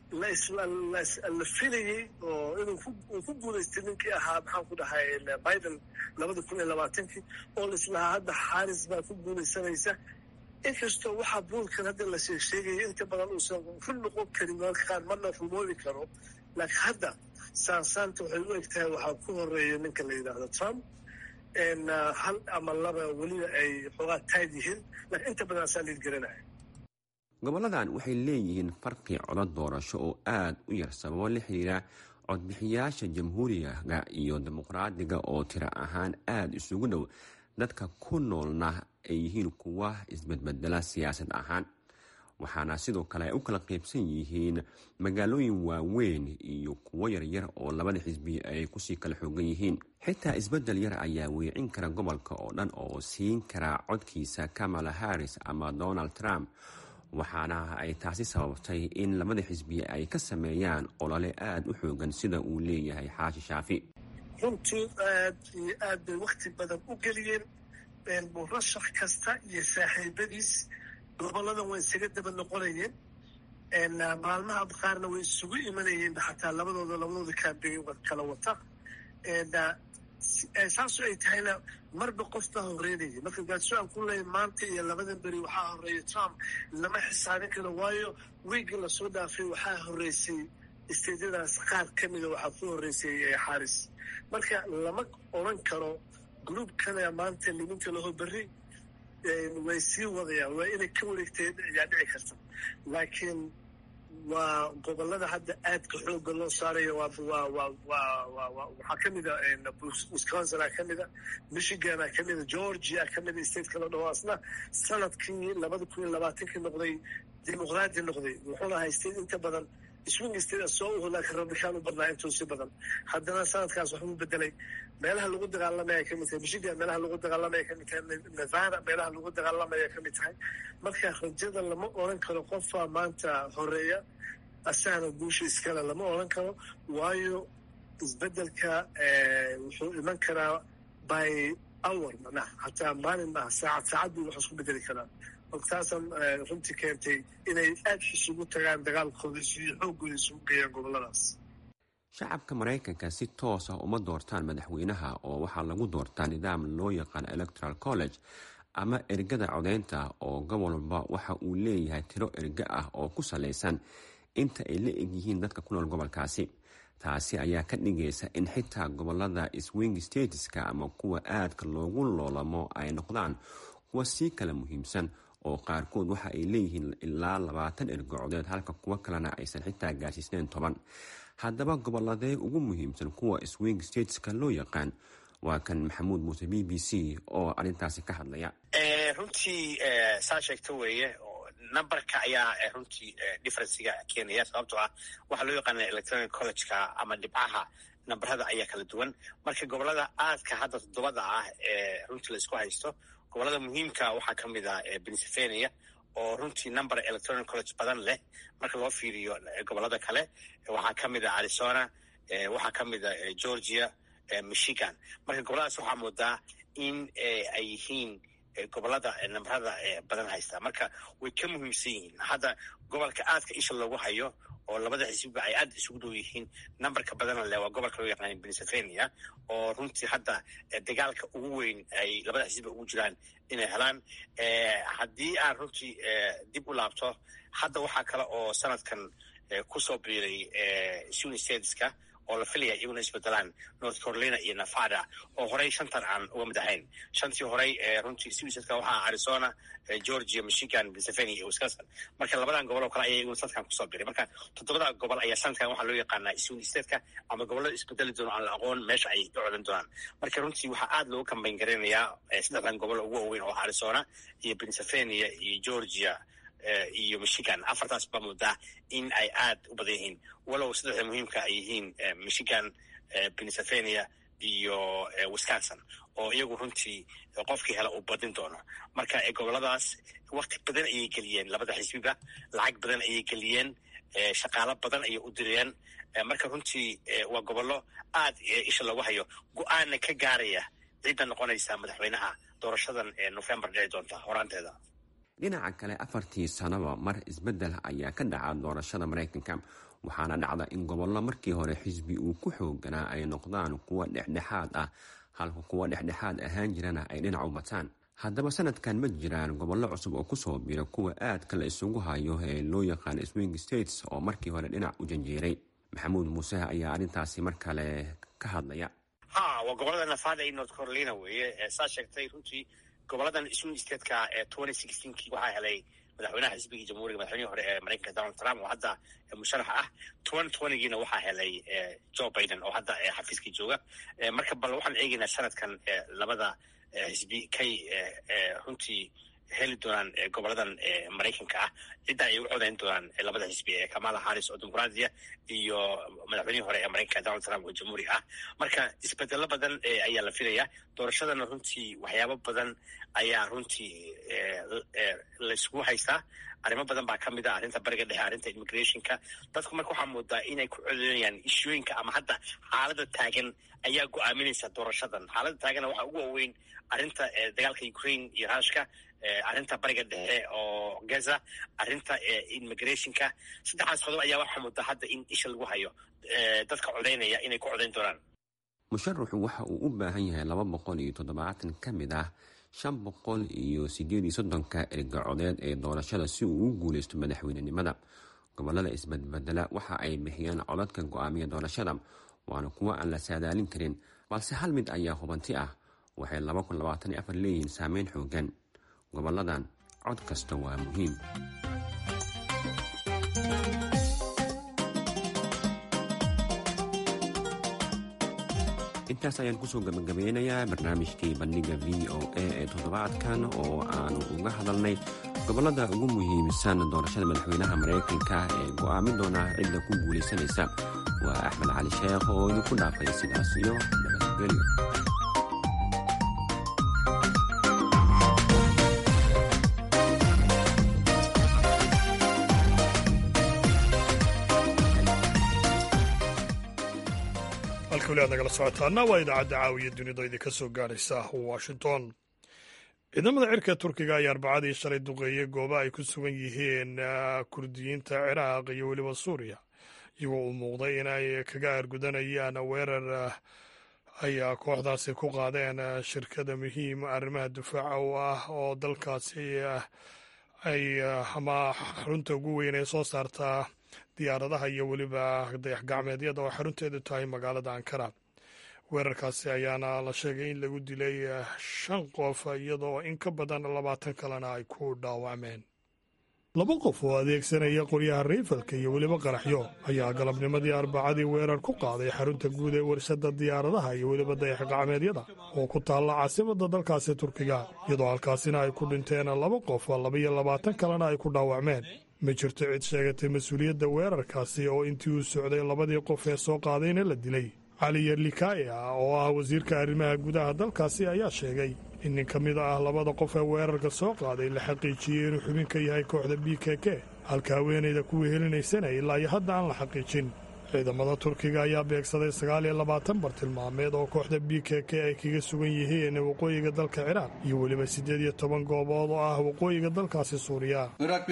la filayey oo inuu ku guulaystay ninkii ahaa maxaan ku dhahay biden labada kun iyo labaatankii oo laislahaa hadda xaaris baa ku guulaysanaysa inkastoo waxaa buulkan hadda la sheegsheegaya inta badan uusan ku noqon karin mararka qaar mana rumoobi karo laakiin hadda saansaanta waxay u eg tahay waxaa ku horeeya ninka la yidhaahdo trump hal ama laba weliba ay xoogaa taad yihiin laakiin inta badan asaa liid garanaya goboladan waxay leeyihiin farqi codod doorasho oo aada u yar sababo la xiriira codbixiyaasha jamhuuriga iyo dimuqraadiga oo tiro ahaan aada isugu dhow dadka ku noolna ay yihiin kuwa isbedbedela siyaasad ahaan waxaana sidoo kale ay u kala qaybsan yihiin magaalooyin waaweyn iyo kuwo yaryar oo labada xisbi ay kusii kala xoogan yihiin xitaa isbedel yar ayaa weecin kara gobolka oo dhan oo siin kara codkiisa kamala harris ama donald trump waxaana ay taasi sababtay in labada xisbi ay ka sameeyaan olole aada u xoogan sida uu leeyahay xaashi shaafi runtii aad iyo aad bay wakti badan u geliyeen murashax kasta iyo saaxiibadiis goboladan way isaga daba noqonayeen maalmaha qaarna way isugu imanayeen xataa labadooda labadooda kaambeyn kala wata saasoo ay tahayna marba qof baa horeynaya marka gaadso aan ku leeya maanta iyo labadan beri waxaa horeeya trump lama xisaabin karo waayo wiigii lasoo dhaafay waxaa horeysay isteedyadaas qaar ka mida waxaa ku horeysay xaaris marka lama odran karo groupkana maanta liminta laho berri way sii wadayaan waa inay ka wareegteen ayaa dhici karta laakiin waa gobolada hadda aadka xooga loo saarayo waxaa ka mida wisconsin ka mida michigan ka mida georgia ka mida state kala dhaho asna sanadkii labada kun iyo labaatankii noqday dimuqraadi noqday wuxuuna haystay inta badan swing state soo uhu laakiin rabbikaan u badnaa intuu si badan haddana sanadkaas waxbuu bedelay meelaha lagu dagaalamaya kamid tahay michigan meelaha lagu dagaalamaya kamid tahay nevada meelaha lagu dagaalamaya kamid tahay marka rajada lama oran karo qofaa maanta horeeya asagana guusha iskale lama oran karo waayo isbedelka wuxuu iman karaa by hour macnaha hataa maalin maaha saacad saacad buu wax isku bedeli karaa taasan runtii keentay inay aad isugu tagaan dagaalkooda iyo xooggooda isugu geeyaan goboladaas shacabka maraykanka si toos ah uma doortaan madaxweynaha oo waxaa lagu doortaa nidaam loo yaqaan electoral college ama ergada codeynta oo gobol walba waxa uu leeyahay tiro erge ah oo ku salaysan inta ay la egyihiin dadka ku nool gobolkaasi taasi ayaa ka dhigaysa in xitaa gobolada swing stateska ama kuwa aadka loogu loolamo ay noqdaan kuwa sii kala muhiimsan oo qaarkood waxa ay leeyihiin ilaa labaatan ergo codeed halka kuwo kalena aysan xitaa gaarsiisnayn toban haddaba goboladee ugu muhiimsan kuwa swing stateska loo yaqaan waa kan maxamuud muuse b b c oo arrintaasi ka hadlaya runtii saa sheegta weeye numberka ayaa runtii differenciga keenaya sababtoo ah waxaa loo yaqaana electronic collegeka ama dhibcaha namberada ayaa kala duwan marka gobolada aadka hadda toddobada ah ee runtii laisku haysto gobolada muhiimka waxaa ka mid ah pennsylvania oo runtii number electronic college badan leh marka loo fiiriyo gobolada kale waxaa ka mid ah arizona waxaa ka mid ah georgia michigan marka goboladaas waxaa moodaa in ay yihiin gobolada namberada badan haysta marka way ka muhiimsan yihiin hadda gobolka aadka isha loogu hayo oo labada xisbiba ay aad isugu dhow yihiin numberka badana leh waa gobolka loo yaqaan pennsylvania oo runtii hadda dagaalka ugu weyn ay labada xisbiba ugu jiraan inay helaan haddii aan runtii dib u laabto hadda waxaa kale oo sanadkan kusoo biiray swing stateska oo la filaya iyaguna isbedelaan north carolina iyo nevada oo horey shantan aan uga mid ahayn shantii horey runtii swisadka waxaa arizona georgia michigan pennsylvania iyo wisconsin marka labadan gobol oo kale ayaa iyaguna sanadkan kusoo biray marka toddobada gobol ayaa sanadkan waxaa loo yaqaanaa swing stateka ama gobolada isbedeli doona aan la aqoon meesha ay ka codan doonaan marka runtii waxaa aad loogu kambayn garaynayaa saddexdan gobol ugu waaweyn oo arizona iyo pennsylvania iyo georgia iyo michigan afartaas baa moodaa in ay aad u badan yihiin walow saddexda muhiimka ay yihiin michigan pennsylvania iyo wisconsin oo iyagu runtii qofkii hela uu badin doono marka goboladaas wakti badan ayay geliyeen labada xisbiba lacag badan ayay geliyeen shaqaalo badan ayay u direen marka runtii waa gobollo aad isha loogu hayo go-aanna ka gaaraya cidda noqonaysa madaxweynaha doorashadan november dhici doonta horaanteeda dhinaca kale afartii sanaba mar isbeddel ayaa ka dhaca doorashada maraykanka waxaana dhacda in gobollo markii hore xisbi uu ku xooganaa ay noqdaan kuwa dhexdhexaad ah halka kuwa dhexdhexaad ahaan jirana ay dhinac u bataan haddaba sanadkan ma jiraan gobollo cusub oo kusoo bira kuwa aadka la isugu hayo ee loo yaqaan swing states oo markii hore dhinac u janjeeray maxamuud muuse ayaa arrintaasi mar kale ka hadlaya ha waa gobolada nevada iyo north carolina weeye saa sheegtay runtii goboladan swing stateka ee twenty sixteenkii waxaa helay madaxweynaha xisbigii jamhuuriga madaxweynihii hore ee maraykanka donald trump oo hadda musharax ah twenty twentygiina waxaa helay joe biden oo hadda xafiiskii jooga marka bal waxaan eegaynaa sanadkan labada xisbi kay runtii heli doonaan goboladan maraykanka ah cidda ay u codayn doonaan labada xisbi ee kamala harris oo dimuqraadiya iyo madaxweynihii hore ee maraykanka donald trump oo jamhuuri ah marka isbedelo badan ayaa la filaya doorashadana runtii waxyaabo badan ayaa runtii laysku haystaa arrimo badan baa ka mid ah arrinta bariga dhexe arrinta immigrationka dadku marka waxaa moodaa inay ku codeynayaan ishooyinka ama hadda xaalada taagan ayaa go-aaminaysa doorashadan xaalada taagana waxaa ugu waaweyn arrinta dagaalka ukraine iyo rushka arrinta bariga dhexe oo gaza arrinta immigrationka saddexdaas qodob ayaa waxaa moodaa hadda in isha lagu hayo dadka codeynaya inay ku codeyn doonaan musharaxu waxa uu u baahan yahay laba boqol iyo toddobaatan ka mid ah shan boqol iyo sideed iyo soddonka erga codeed ee doorashada si uu u guuleysto madaxweynenimada gobolada isbadbedela waxa ay bixiyeen codadka go-aamiya doorashada waana kuwo aan la saadaalin karin balse hal mid ayaa hubanti ah waxay laba kun labaatan iyo afar leeyihiin saameyn xoogan goboladan cod kasta waa muhiim intaas ayaan kusoo gabagabeynayaa barnaamijkii bandhiga v o a ee toddobaadkan oo aanu uga hadalnay gobollada ugu muhiimsan doorashada madaxweynaha maraykanka ee go'aamin doona cidda ku guulaysanaysa waa axmed cali sheekh oo idinku dhaafay sidaas iyo nabadgelyo halka weli aad nagala socotaana waa idaacadda caawiya dunida idinka soo gaadhaysa washington ciidamada cirka turkiga ayaa arbacadii shalay duqeeyey goobo ay ku sugan yihiin kurdiyiinta ciraaq iyo weliba suuriya iyagoo uu muuqday inay kaga aargudanayaan weerar ayaa kooxdaasi ku qaadeen shirkada muhiim arrimaha difaaca u ah oo dalkaasi ay ama xarunta ugu weyn ee soo saartaa diyaaradaha iyo weliba dayax gacmeedyada oo xarunteedu tahay magaalada ankara weerarkaasi ayaana la sheegay in lagu dilay shan qof iyadoo in ka badan labaatan kalena ay ku dhaawacmeen laba qof oo adeegsanaya qoryaha riifalka iyo weliba qaraxyo ayaa galabnimadii arbacadii weerar ku qaaday xarunta guud ee warshada diyaaradaha iyo weliba dayax gacmeedyada oo ku taalla caasimada dalkaasi turkiga iyadoo halkaasina ay ku dhinteen laba qof labaiyo labaatan kalena ay ku dhaawacmeen ma jirto cid sheegatay mas-uuliyadda weerarkaasi oo intii uu socday labadii qof ee soo qaadayna la dilay cali yerlikaya oo ah wasiirka arrimaha gudaha dalkaasi ayaa sheegay in nin ka mid ah labada qof ee weerarka soo qaaday la xaqiijiyey inuu xubin ka yahay kooxda b k k halka haweenayda kuwii helinaysana ilaa iyo hadda aan la xaqiijin ciidamada turkiga ayaa beegsaday sagaal iyo labaatan bartilmaameed oo kooxda b k k ay kaga sugan yihiin waqooyiga dalka ciraaq iyo weliba siddeed iyo toban goobood oo ah waqooyiga dalkaasi suuriya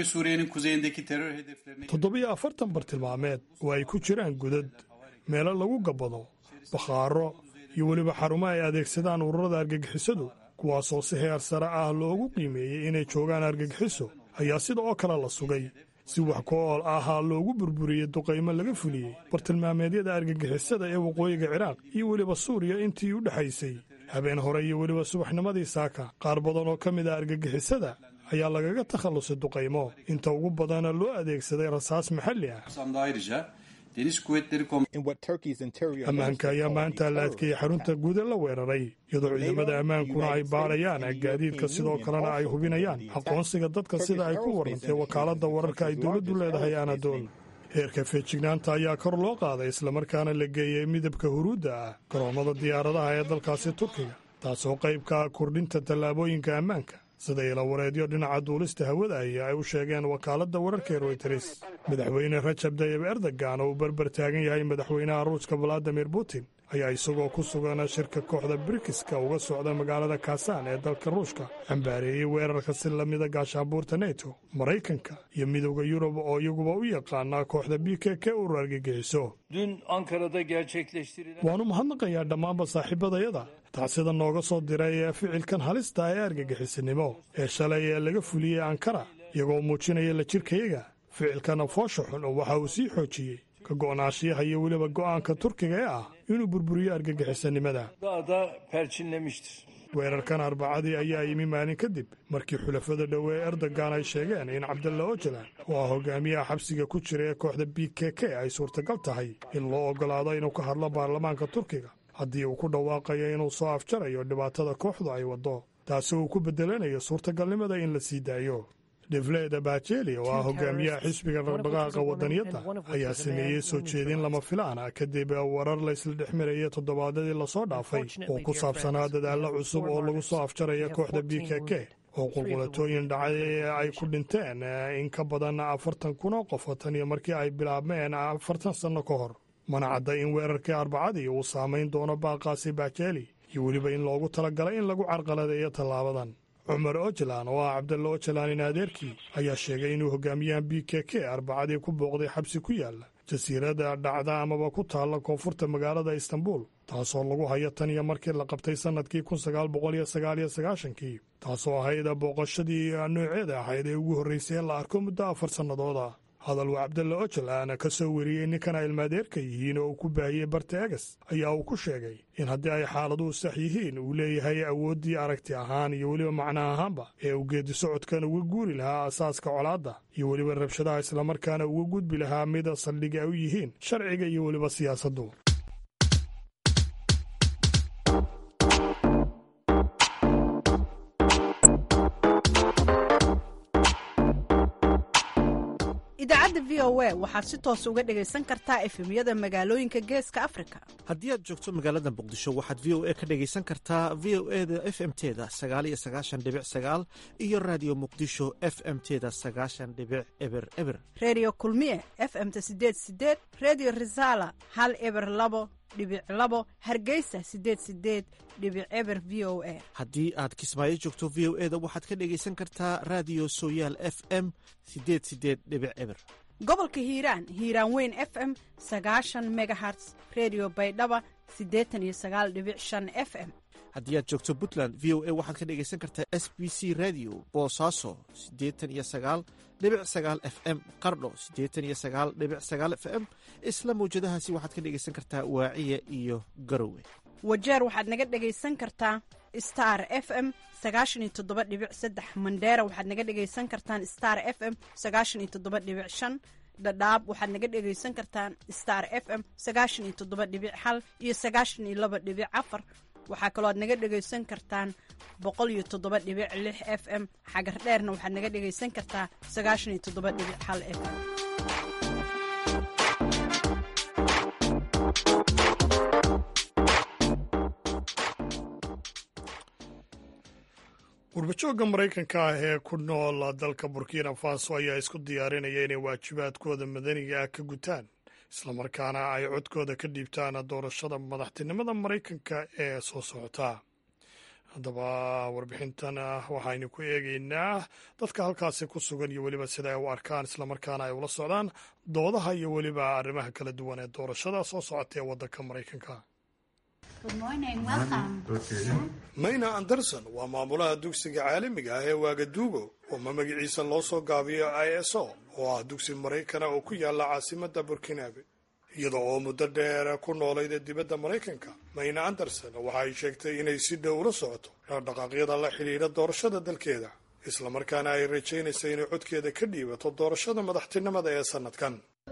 toddobiyo afartan bartilmaameed oo ay ku jiraan godad meelo lagu gabbado bakhaaro iyo weliba xarumo ay adeegsadaan ururada argagixisadu kuwaasoo si heer sare ah loogu qiimeeyey inay joogaan argagixiso ayaa sida oo kale la sugay si wax ku ool ahaa loogu burburiyey duqaymo laga fuliyey bartilmaameedyada argagixisada ee waqooyiga ciraaq iyo weliba suuriya intii u dhexaysay habeen hore iyo weliba subaxnimadii saaka qaar badan oo ka mid ah argagixisada ayaa lagaga takhallusay duqaymo inta ugu badana loo adeegsaday rasaas maxalli ah ammaanka ayaa maanta la adkeeyey xarunta guuda la weeraray iyadoo ciidamada ammaankuna ay baadhayaan gaadiidka sidoo kalena ay hubinayaan aqoonsiga dadka sida ay ku warrantay wakaaladda wararka ay dowladdu leedahay anadool heerka feejignaanta ayaa kor loo qaaday islamarkaana la geeyey midabka huruudda ah garoommada diyaaradaha ee dalkaasi turkiga taasoo qayb ka ah kordhinta tallaabooyinka ammaanka sida ilawareedyo dhinaca duulista hawada aya ay u sheegeen wakaaladda wararka royters madaxweyne rajab tayib erdogan oo uu berber taagan yahay madaxweynaha ruushka valadimir putin ayaa isagoo ku sugan shirka kooxda brikiska uga socda magaalada kaasaan ee dalka ruushka cambaareeyey weerarka si lamida gaashaabuurta neto maraykanka iyo midowda yurub oo iyaguba u yaqaana kooxda b k k urur argagixiso waannu mahadnaqayaa dhammaanba saaxiibadayada tacsida nooga soo diray ee ficilkan halista ee argagixisanimo ee shalay ee laga fuliyey ankara iyagoo muujinaya la jirkayaga ficilkana foosha xun oo waxa uu sii xoojiyey ka go'naashiyaha iyo weliba go'aanka turkiga ee ah inuu burburiyo argagixisanimada weerarkan arbacadii ayaa yimi maalin kadib markii xulafada dhowe ee erdogan ay sheegeen in cabdalla ojalan oo ah hogaamiyaha xabsiga ku jira ee kooxda b k k ay suurtagal tahay in loo oggolaado inuu ka hadlo baarlamaanka turkiga haddii uu ku dhawaaqayo inuu soo afjarayo dhibaatada kooxdu ay waddo taasi uu ku beddelanayo suurtagalnimada in la sii daayo defleda bajeli oo ah hogaamiyaha xisbiga dhaqdhaqaaqa waddaniyadda ayaa sameeyey soo jeedin lama filaan ah kadib warar laysla dhex marayay toddobaadadii lasoo dhaafay oo ku saabsanaa dadaallo cusub oo lagu soo afjaraya kooxda b k k oo qulqulatooyin dhacay ee ay ku dhinteen in ka badan afartan kun oo qof tan iyo markii ay bilaabmeen afartan sanno ka hor mana cadda in weerarkii arbacadii uu saamayn doono baaqaasi bajeli iyo weliba in loogu talagalay in lagu carqaladeeyo tallaabadan cumar ojalan oo ah cabdalla ojalan in adeerkii ayaa sheegay inuu hogaamiyahan b k k arbacadii ku booqday xabsi ku yaalla jasiiradda dhacda amaba ku taalla koonfurta magaalada istanbul taasoo lagu hayo tan iyo markii la qabtay sannadkii kun sagaal boqol iyo sagaal iyo sagaashankii taasoo ahayd booqashadii nooceeda ahayd ee ugu horraysay ee la arko muddo afar sannadooda hadal uu cabdalla ojalan ka soo weriyey ninkan ay ilmaadeerka yihiin oo uu ku baahiyey barta egas ayaa uu ku sheegay in haddii ay xaaladuhu sax yihiin uu leeyahay awooddii aragti ahaan iyo weliba macno ahaanba ee uu geedi socodkan uga guuri lahaa asaaska colaadda iyo weliba rabshadaha islamarkaana uga gudbi lahaa mida saldhiga ay u yihiin sharciga iyo weliba siyaasaddu idaacadda v o a waxaad si toos uga dhegaysan kartaa efemyada magaalooyinka geeska afrika haddii aad joogto magaalada muqdisho waxaad v o a ka dhegaysan kartaa v o e da f m teda sagaaliyo sagaashan dhibic sagaal iyo raadiyo muqdisho f m teda sagaashan dhibic eber eber redio kulmiye f m-ta sideed sideed redio resala hal eber labo dhibic labo hargeysa sideed sideed dhibic eber v o a haddii aad kismaayo joogto v o e da waxaad ka dhegaysan kartaa raadiyo sooyaal f m sideed sideed dhibic eber gobolka hiiraan hiiraan weyn f m sagaashan megaherts redio baydhaba siddeetan iyo sagaal dhibic shan f m haddii aad joogto puntland v o a waxaad ka dhegaysan kartaa s b c radio boosaaso siddeetan iyo sagaal dhibic sagaal f m qardho siddeetan iyo sagaal dhibic sagaal f m isla mawjadahaasi waxaad ka dhegaysan kartaa waaciya iyo garowe wajeer waxaad naga dhegaysan kartaa star f m sagaashan iyo toddoba dhibic saddex mandheera waxaad naga dhegaysan kartaan star f m sagaashan iyo toddoba dhibic shan dhadhaab waxaad naga dhegaysan kartaan star f m sagaashan iyo toddoba dhibic hal iyo sagaashan iyo laba dhibic afar waxaa kaloo aad naga dhegaysan kartaan boqol iyo toddoba dhibic lix f m xagar dheerna waxaad naga dhegaysan kartaa sagaashan iyo toddoba dhibic hal f m gurbajooga maraykanka ah ee ku nool dalka burkina faso ayaa isku diyaarinaya inay waajibaadkooda madaniga ah ka gutaan islamarkaana ay codkooda ka dhiibtaan doorashada madaxtinimada maraykanka ee soo socota haddaba warbixintan waxaynu ku eegeynaa dadka halkaasi ku sugan iyo weliba sida ay u arkaan islamarkaana ay ula socdaan doodaha iyo weliba arrimaha kala duwan ee doorashada soo socota ee waddanka maraykanka mayna anderson waa maamulaha dugsiga caalamiga ah ee waagaduugo oo ma magaciisa loo soo gaabiyo i s o oo ah dugsi maraykana oo ku yaala caasimadda burkinabe iyada oo muddo dheer ku noolayd dibadda maraykanka mayna anderson waxa ay sheegtay inay si dhow ula socoto dhaqdhaqaaqyada la xidhiidha doorashada dalkeeda islamarkaana ay rajaynaysa inay codkeeda ka dhiibato doorashada madaxtinimada ee sannadkan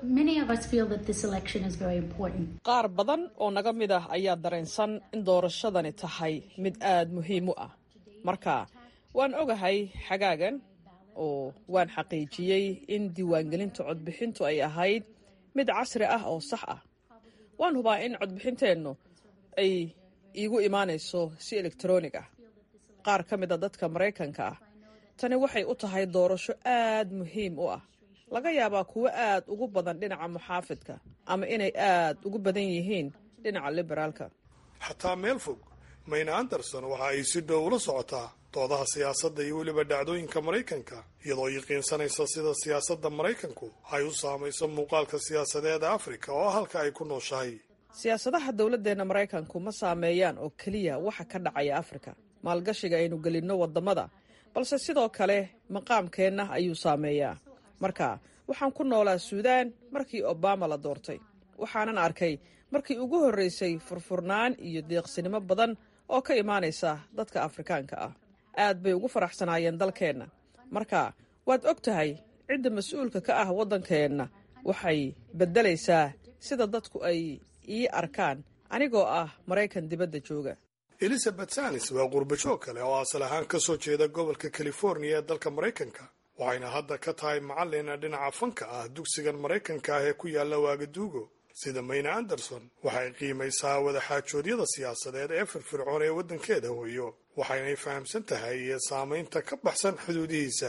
qaar badan oo naga mid ah ayaa dareensan in doorashadani tahay mid aad muhiim u ah marka waan ogahay xagaagan oo waan xaqiijiyey in diiwaangelinta codbixintu ay ahayd mid casri ah oo sax ah waan hubaa in codbixinteennu ay iigu imaanayso si elektaroonig ah qaar ka mid a dadka maraykanka ah tani waxay u tahay doorasho aad muhiim u ah laga yaabaa kuwo aad ugu badan dhinaca muxaafidka ama inay aad ugu badan yihiin dhinaca liberaalka xataa meel fog mayna anderson waxa ay si dhow ula socotaa doodaha siyaasadda iyo weliba dhacdooyinka maraykanka iyadoo yaqiinsanaysa sida siyaasadda maraykanku ay u saamayso muuqaalka siyaasadeeda afrika oo halka ay ku nooshahay siyaasadaha dowladdeenna maraykanku ma saameeyaan oo keliya waxa ka dhacaya afrika maalgashiga aynu gelinno waddamada balse sidoo kale maqaamkeenna ayuu saameeyaa marka waxaan ku noolaa suudaan markii obama la doortay waxaanan arkay markii ugu horraysay furfurnaan iyo deeqsinimo badan oo ka imaanaysa dadka afrikaanka ah aad bay ugu faraxsanaayeen dalkeenna marka waad og tahay cidda mas-uulka ka ah waddankeenna waxay beddelaysaa sida dadku ay ii arkaan anigoo ah maraykan dibadda jooga elizabeth sanis waa qurbajoog kale oo asal ahaan ka soo jeeda gobolka californiya ee dalka maraykanka waxayna hadda ka tahay macallin dhinaca fanka ah dugsigan maraykanka ah ee ku yaalla waagaduugo sida mayna anderson waxay qiimaysaa wadaxaajoodyada siyaasadeed ee firfircoon ee waddankeeda hooyo waxaynay fahamsan tahay saamaynta ka baxsan xuduudihiisa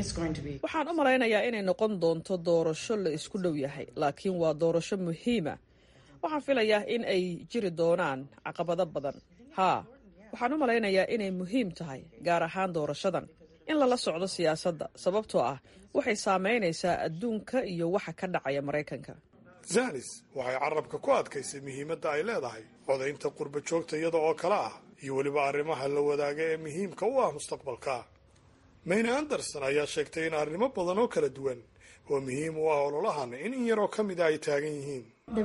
waxaan u malaynayaa inay noqon doonto doorasho la isku dhow yahay laakiin waa doorasho muhiima waxaan filayaa in ay jiri doonaan caqabado badan haa waxaan u malaynayaa inay muhiim tahay gaar ahaan doorashadan in lala socdo siyaasadda sababtoo ah waxay saamaynaysaa adduunka iyo waxa ka dhacaya maraykanka zanis waxay carabka ku adkaysay muhiimadda ay leedahay codaynta qurba joogta iyada oo kale ah iyo weliba arrimaha la wadaaga ee muhiimka u ah mustaqbalka mayne anderson ayaa sheegtay in arrimo badan oo kala duwan oo muhiim u ah ololahan in in yaroo ka mida ay taagan yihiin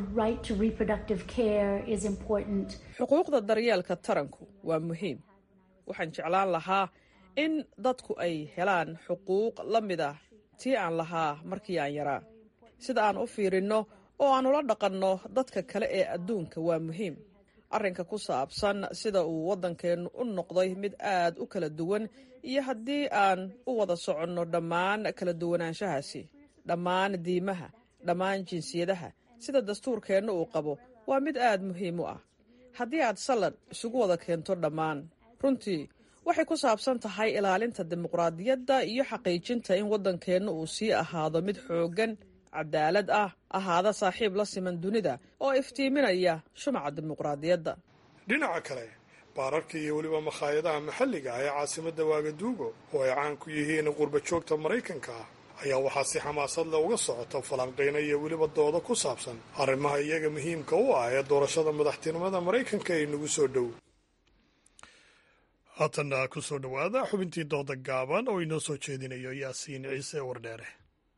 xuquuqda daryeelka taranku waa muhiim waxaan jeclaan lahaa in dadku ay helaan xuquuq la mid ah tii aan lahaa markii aan yaraa sida aan u fiirinno oo aan ula dhaqanno dadka kale ee adduunka waa muhiim arrinka ku saabsan sida uu waddankeennu u noqday mid aad u kala duwan iyo haddii aan u wada soconno dhammaan kala duwanaanshahaasi dhammaan diimaha dhammaan jinsiyadaha sida dastuurkeenna uu qabo waa mid aad muhiim u ah haddii aad sallad isugu wada keento dhammaan runtii waxay ku saabsan tahay ilaalinta dimuqraadiyadda iyo xaqiijinta in waddankeenna uu sii ahaado mid xooggan cadaalad ah ahaada saaxiib la siman dunida oo iftiiminaya shumaca dimuqraadiyadda dhinaca kale baararka iyo weliba makhaayadaha maxalliga ah ee caasimadda waagaduugo oo ay caan ku yihiin qurba joogta maraykanka ah ayaa waxaa si xamaasad leh uga socota falanqayna iyo weliba dooda ku saabsan arrimaha iyaga muhiimka u ah ee doorashada madaxtinimada maraykanka ee nagu soo dhow haatanna ku soo dhowaada xubintii dooda gaaban oo inoo soo jeedinayo yaasiin ciise wardheere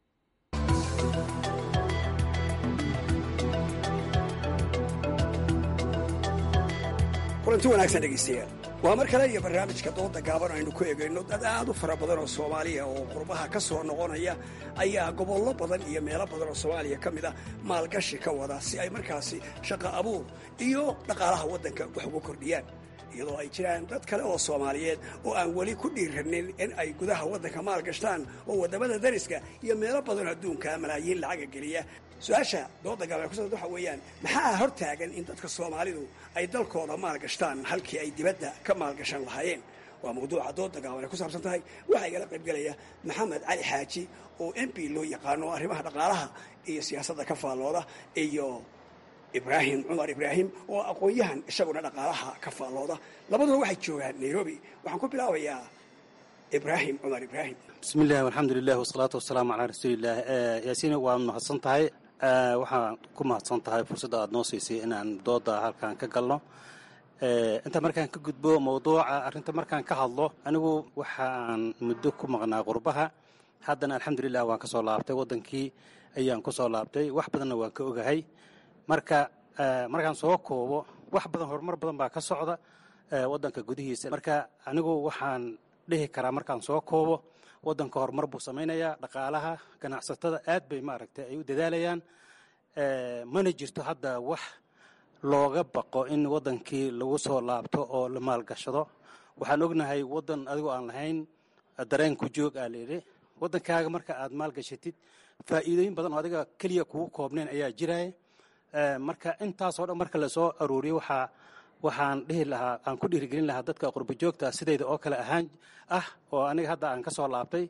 kulanti wanaagsan dhegaystayaal waa mar kale iyo barnaamijka dooda gaaban aynu ku egayno dad aad u fara badan oo soomaaliya oo qurbaha ka soo noqonaya ayaa gobollo badan iyo meelo badan oo soomaaliya ka mid a maalgashi ka wada si ay markaasi shaqo abuur iyo dhaqaalaha waddanka wax ugu kordhiyaan iyadoo ay jiraan dad kale oo soomaaliyeed oo aan weli ku dhiiranin in ay gudaha waddanka maalgashtaan oo waddamada dariska iyo meelo badanoo adduunka malaayiin lacaga geliya su-aasha dooda gaaban kusa waxa weeyaan maxaa hor taagan in dadka soomaalidu ay dalkooda maalgashtaan halkii ay dibadda ka maalgashan lahaayeen waa mawduuca dooda gaaban ay ku saabsan tahay waxaa igala qaybgelaya maxamed cali xaaji oo m p loo yaqaano arrimaha dhaqaalaha iyo siyaasadda ka faallooda iyo ibraahim cumar ibraahim oo aqoon-yahan isaguna dhaqaalaha ka faallooda labaduba waxay joogaan nairobi waxaan ku bilaabayaa ibraahim cumar ibraahim bismillahi alxamdulilah wasalaatu wasalaamu calaa rasuulilah yaasiin waad mahadsan tahay waxaan ku mahadsan tahay fursadda aad noo siisay inaan dooda halkan ka galno inta markaan ka gudbo mawduuca arrinta markaan ka hadlo anigu waxaan muddo ku maqnaa qurbaha haddana alxamdulilah waan ka soo laabtay waddankii ayaan ku soo laabtay wax badanna waan ka ogahay marka markaan soo koobo wax badan horumar badan baa ka socda waddanka gudihiisa marka anigu waxaan dhihi karaa markaan soo koobo waddanka horumar buu samaynayaa dhaqaalaha ganacsatada aad bay maaragtay ay u dadaalayaan mana jirto hadda wax looga baqo in waddankii lagu soo laabto oo la maalgashado waxaan ognahay waddan adigoo aan lahayn dareen ku joog aa layidhi waddankaaga marka aad maalgashatid faa'iidooyin badan oo adiga keliya kugu koobnayn ayaa jiraya marka intaasoo dhan marka lasoo aruuriyo waxaa waxaan dhihi lahaa aan ku dhiirigelin lahaa dadka qurba joogta sidayda oo kale ahaan ah oo aniga hadda aan ka soo laabtay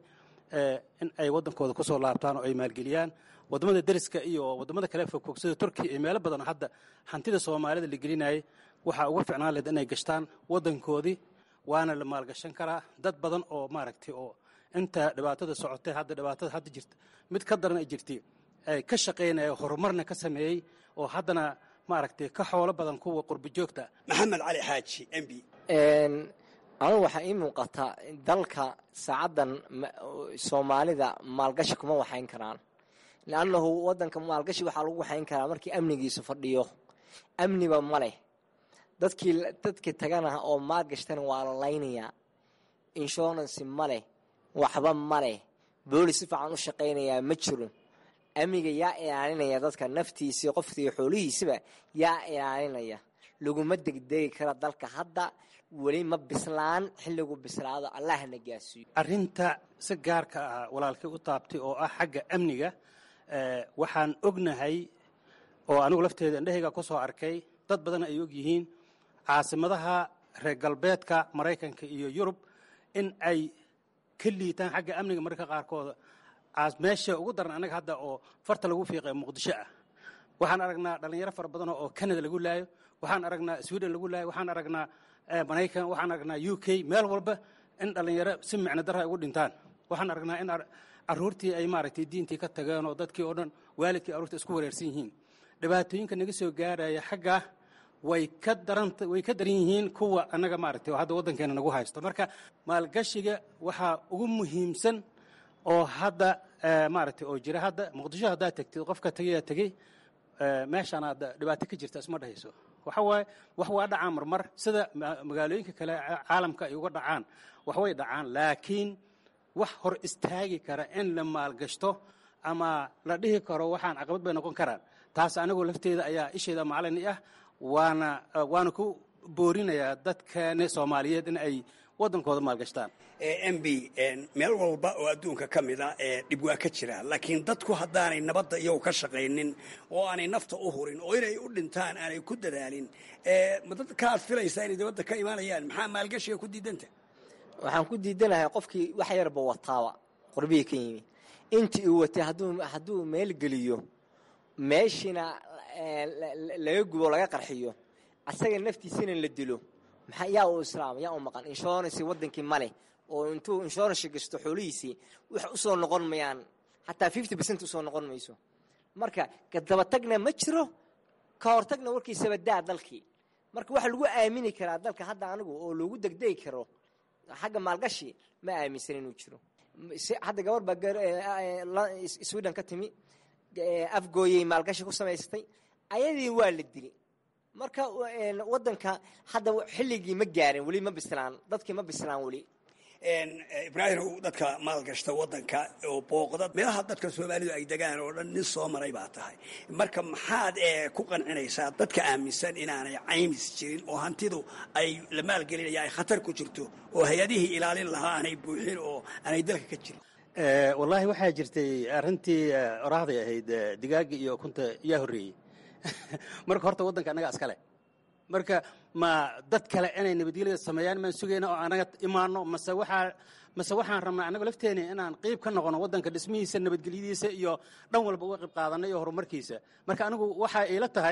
in ay waddankooda ku soo laabtaan oo ay maalgeliyaan waddamada deriska iyo waddamada kale fogfog sida turkiya iyo meelo badan hadda hantida soomaalida la gelinayay waxaa uga ficnaan lahed inay gashtaan waddankoodii waana la maalgashan karaa dad badan oo maaragtay oo inta dhibaatada socotay hadda dhibaatada hadda jirta mid ka daran ay jirtay ay ka shaqaynaya horumarna ka sameeyey oo haddana maaragtay ka xoolo badan kuwa qurba joogta maxamed cali xaaji m b anugu waxaa ii muuqataa dalka saacaddan soomaalida maalgashi kuma waxayn karaan liannahu waddanka maalgashi waxaa lagu waxayn karaa markii amnigiisu fadhiyo amniba ma leh dadkii dadkii tagana oo maalgashtana waa la laynayaa insurance ma leh waxba ma leh boolis si fiican u shaqaynayaa ma jiro amniga yaa ilaalinaya dadka naftiisii qofkii xoolihiisiba yaa ilaalinaya laguma degdegi kara dalka hadda weli ma bislaan xilligu bislaado allahna gaasiiyo arrinta si gaarka ah walaalkay u taabtay oo ah xagga amniga waxaan ognahay oo anigu lafteeda indhahayga ku soo arkay dad badan ay og yihiin caasimadaha reer galbeedka maraykanka iyo yurub in ay ka liitaan xagga amniga mararka qaarkooda meesha ugu daran annaga hadda oo farta lagu fiiqay muqdisho ah waxaan aragnaa dhallinyaro fara badan oo canada lagu laayo waxaan aragnaa sweden lagu laayo waxaan aragnaa maraykan waxaan aragnaa u k meel walba in dhallinyaro si micno dara ay ugu dhintaan waxaan aragnaa in caruurtii ay maaragtay diintii ka tageen oo dadkii oo dhan waalidkii aruurta isku wareersan yihiin dhibaatooyinka naga soo gaaraya xaggaa way ka daran way ka daran yihiin kuwa annaga maaragtay oo hadda waddankeena nagu haysto marka maalgashiga waxaa ugu muhiimsan oo hadda maaragtay oo jira hadda muqdisho haddaad tegtid qofka tegayaa tegey meeshaan aad dhibaato ka jirta isma dhahayso waxa waaye wax waa dhacaan marmar sida magaalooyinka kale caalamka ay uga dhacaan wax way dhacaan laakiin wax hor istaagi kara in la maalgashto ama la dhihi karo waxaan caqabad bay noqon karaan taas anigu lafteeda ayaa isheeda macalini ah waana waana ku boorinayaa dadkeena soomaaliyeed in ay waddankooda maalgashtaan m b meel walba oo adduunka ka mid a dhib waa ka jira laakiin dadku haddaanay nabadda iyagu ka shaqaynin oo aanay nafta u hurin oo inay u dhintaan aanay ku dadaalin ma dadka aad filaysaa inay dibadda ka imaanayaan maxaa maalgashiga ku diidanta waxaan ku diidanahay qofkii wax yarba wataaba qurbihii ka yimi intii uu watay hadduu meel geliyo meeshiina laga gubo laga qarxiyo asaga naftiisina la dilo maxaa yaa u islaam yaa u maqan insurance wadankii male oo intuu insurance gasto xoolihiisii wax usoo noqon mayaan xataa fifty percent usoo noqon mayso marka kadabatagna ma jiro ka hortagna warkiisaba daa dalkii marka waxa lagu aamini karaa dalka hadda anigu oo loogu degdegi karo xagga maalgashi ma aaminsan inuu jiro hadda gabar baa sweden ka timi afgooyey maalgashi ku samaystay ayadii waa la dili marka wadanka hadda xilligii ma gaarin weli ma bislaan dadkii ma bislaan weli ibraahim dadka maalgashta wadanka oo booqda meelaha dadka soomaalidu ay degaan oo dhan nin soo maray baa tahay marka maxaad ku qancinaysaa dadka aaminsan inaanay caymis jirin oo hantidu ay la maalgelinaya ay khatar ku jirto oo hay-adihii ilaalin lahaa aanay buuxin oo aanay dalka ka jirin wallaahi waxaa jirtay arrintii oraahday ahayd digaaga iyo ukunta yaa horreeyey marka horta waddanka annaga iskale marka ma dad kale inay nabadgelyada sameeyaan maan sugayna oo anaga imaano mase waxaa mase waxaan rabnaa annago lafteeni inaan qeyb ka noqono waddanka dhismihiisa nabadgelyadiisa iyo dhan walba uga qayb qaadanay iyo horumarkiisa marka anigu waxaa iila tahay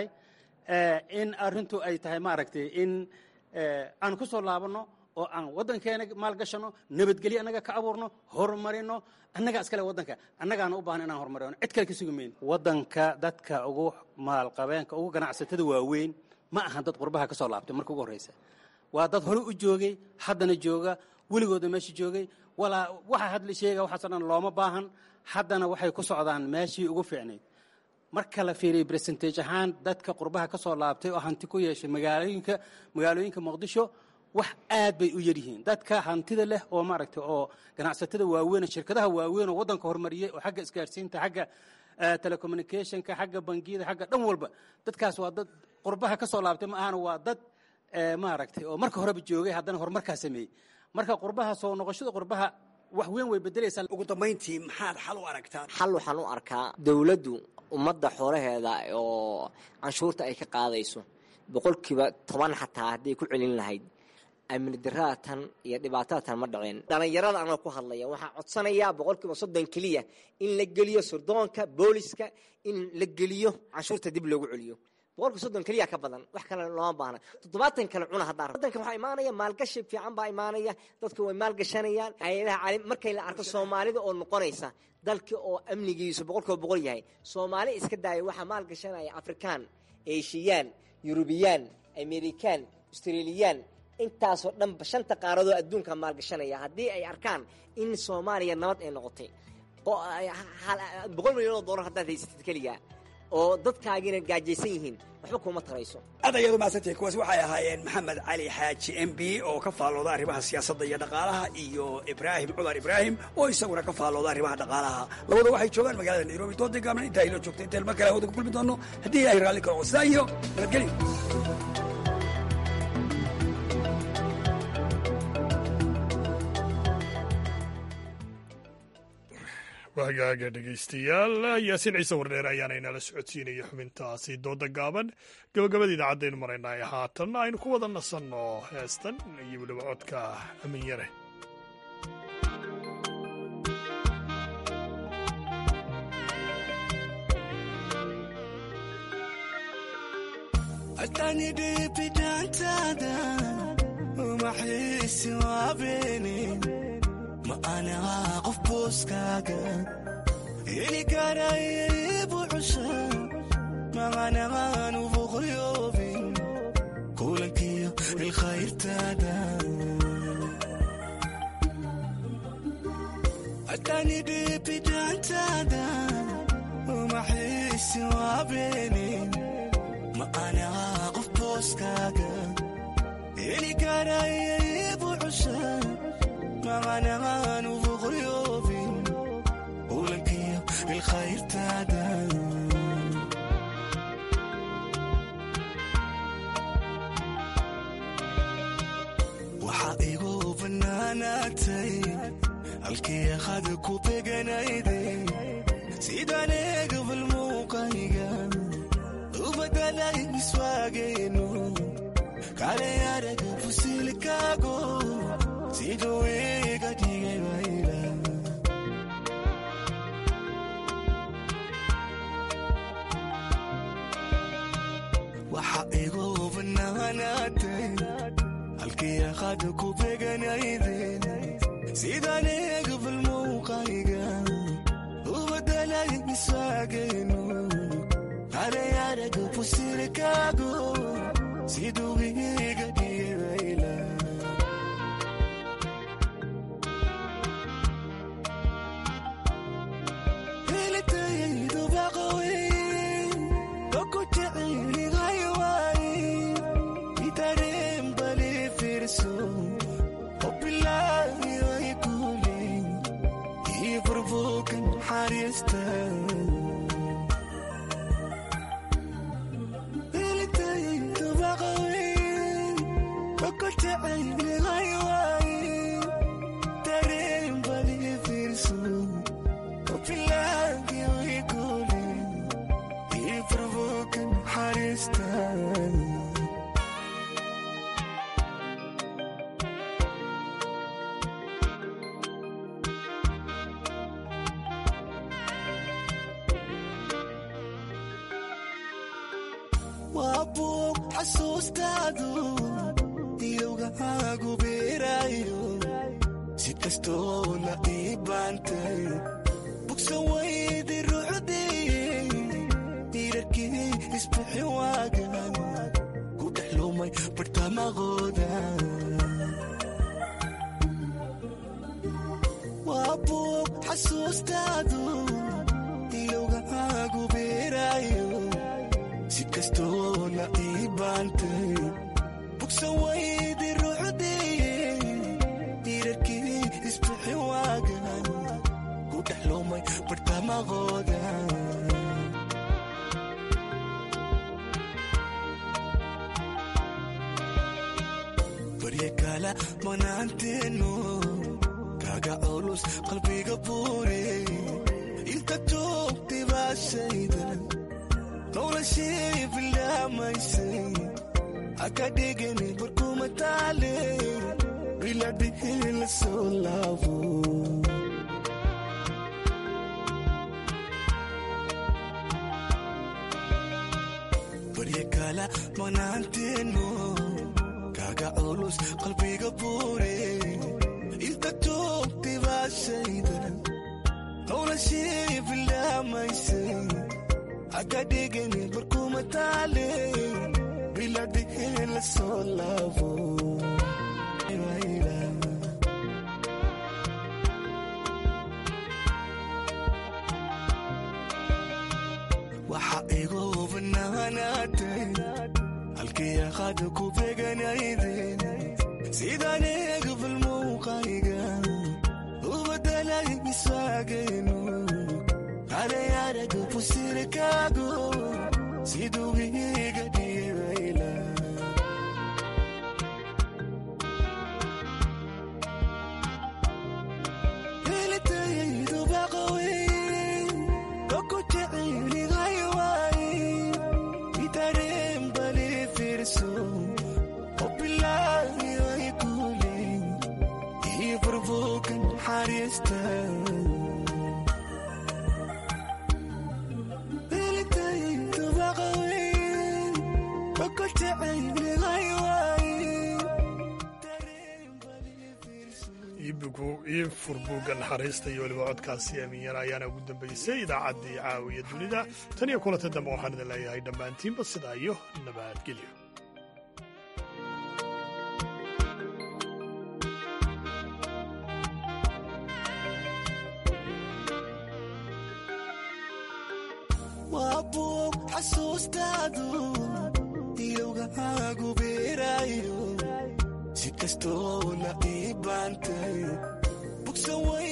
in arrintu ay tahay maaragtay in aan ku soo laabanno oo aan waddankeena maalgashano nabadgelyo annaga ka abuurno horumarino annaga iskale waddanka annagaana u baahan inaan horumarino cid kale ka sugi mayno waddanka dadka ugu maalqabeenka ugu ganacsatada waaweyn ma ahan dad qurbaha ka soo laabtay marka ugu horreysa waa dad hore u joogay haddana jooga weligooda meesha joogay walaa waxa hadla sheega waxaasoo dhan looma baahan haddana waxay ku socdaan meeshii ugu fiicnayd marka la fiiriyo bersentage ahaan dadka qurbaha ka soo laabtay oo hanti ku yeeshay magaalooyinka magaalooyinka muqdisho wax aad bay u yaryihiin dadka hantida leh oo maaragtay oo ganacsatada waaweyn shirkadaha waaweyn oo waddanka horumariyey oo xagga isgaarsiinta xagga telecommunicationka xagga bangiyada xagga dhan walba dadkaas waa dad qurbaha ka soo laabtay ma ahana waa dad maaragtay oo marka horeba joogay haddana horumarkaa sameeyey marka qurbaha soo noqoshada qurbaha wax weyn way bedelaysaa ugu dambayntii maxaad xal u aragtaa xal waxaan u arkaa dowladdu ummadda xoolaheeda oo canshuurta ay ka qaadayso boqolkiiba toban xataa hadday ku celin lahayd amni daraatan iyo dhibaatadatan ma dhaceen dhallinyarada anoo ku hadlaya waxaan codsanayaa boqolkiiba soddon keliya in la geliyo surdoonka booliska in la geliyo canshuurta dib loogu celiyo boqolkiiba soddon keliya ka badan wax kale looma baahna toddobaatan kale cuna haddaan waddanka waxaa imaanaya maalgashi fiican baa imaanaya dadka way maalgashanayaan hay-adaha caalim markay la arko soomaalida oo noqonaysa dalka oo amnigiisu boqolkiiba boqol yahay soomaali iska daaya waxaa maalgashanaya afrikaan eeshiyaan yurubiyaan amerikaan australiyaan intaasoo dhanba shanta qaaradoo adduunka maalgashanaya haddii ay arkaan in soomaaliya nabad ay noqotay boqol milyan oo dollar haddaad haysatid keliga oo dadkaagiina gaajaysan yihiin waxba kuma tarayso aad ayaad umahadsantay kuwaas waxay ahaayeen maxamed cali xaaji m b oo ka faallooda arrimaha siyaasadda iyo dhaqaalaha iyo ibraahim cumar ibraahim oo isaguna ka faallooda arrimaha dhaqaalaha labada waxay joogaan magaalada nairobi doodii gaabna intaa inoo joogta intaan mar kale hawada ku kulmi doono haddii ilaahay raalli karo sidaa iyo nabadgelyo wagaaga dhegaystayaal yaasiin ciise wardheer ayaana inala socodsiinaya xubintaasi dooda gaaban gabagabada idaacadaynu maraynay haatan aynu ku wada nasanno heestan iyo weliba codka amin yare ma anagaa qof booskaaga heli karaybu cusha maqanaqaanu boqoryoobin kulankiyo ilkhayrtaada hatani dhibidaantaada umaxiisi waabeenin ma anagaa qof booskaaga heli karaybu cusha maqanaqaanu boqoryoobin kulankiyo ilkhayrtaada waxaa igu bannaan halkii aqada ku beganayde sidaan eegabal muuqayga u badalay miswaageenu kale araga fusilkaago siduu iga dhigay bayla waxa igu banaanaatay halkii aqada ku beganayden sidaan eegabal muuqayga u badalay miswaageenu kale araga fusilkaago siduu iga dhigay bayla helitayaydu baqawey doku jeceligaywaaye itareen bali fiirso obilaayoy kule ii furbuukan xariista helitayaydu baqawey doku jeceligaywaaye tareen bali fiirso obilaayoy kule ii furbuukan xariista waa buug xasuustaadu ilowgahaagu beeraayo si kastoona ii baantay bugsan waydi ruuxdee diirarkii isbixi waagan ku dhex lumay bartamaqooda waa buug xasuustaadu ilowgahaagu beeraayo si kastoona ii baantay bugsan waydi ruuxdee diirarkii isbixi waagan ku dhex lumay bartamaqooda barye kala manaanteeno kaga culus qalbiga buure inta joogtay baashayda noloshii bilaamaysay haka dhigani barkuma taale biladhihi la soo laabo barye kala manaanteeno kaga culus qalbiga buure inta joogtay baashayda noloshii bilaamaysay haka dhigani barkuma taale biladhihi la soo laabo waxa igu banaanaatay halkii aqada ku beganayden sidaan eegabal muuqayga u badalay miswaageenu kale araga fusilkaago siduu iga dhigay bayla helitayaydu baqawey doku jeceligaywaaye itareen bali fiirso obilaayoy kule ii furbuukan xariista helitayaydu baqawey doku jeceligaywaaye ii furbuugga naxariista iyo weliba codkaasi amiinyana ayaana ugu dambaysay idaacaddii caawiya dunida tan iyo kulanta dambe waxaan idin leeyahay dhammaantiinba sidaa iyo nabadgelyo waa buug xasuustaadu ilowgahaagu beeraayo si kastoona ii baantay bugsan way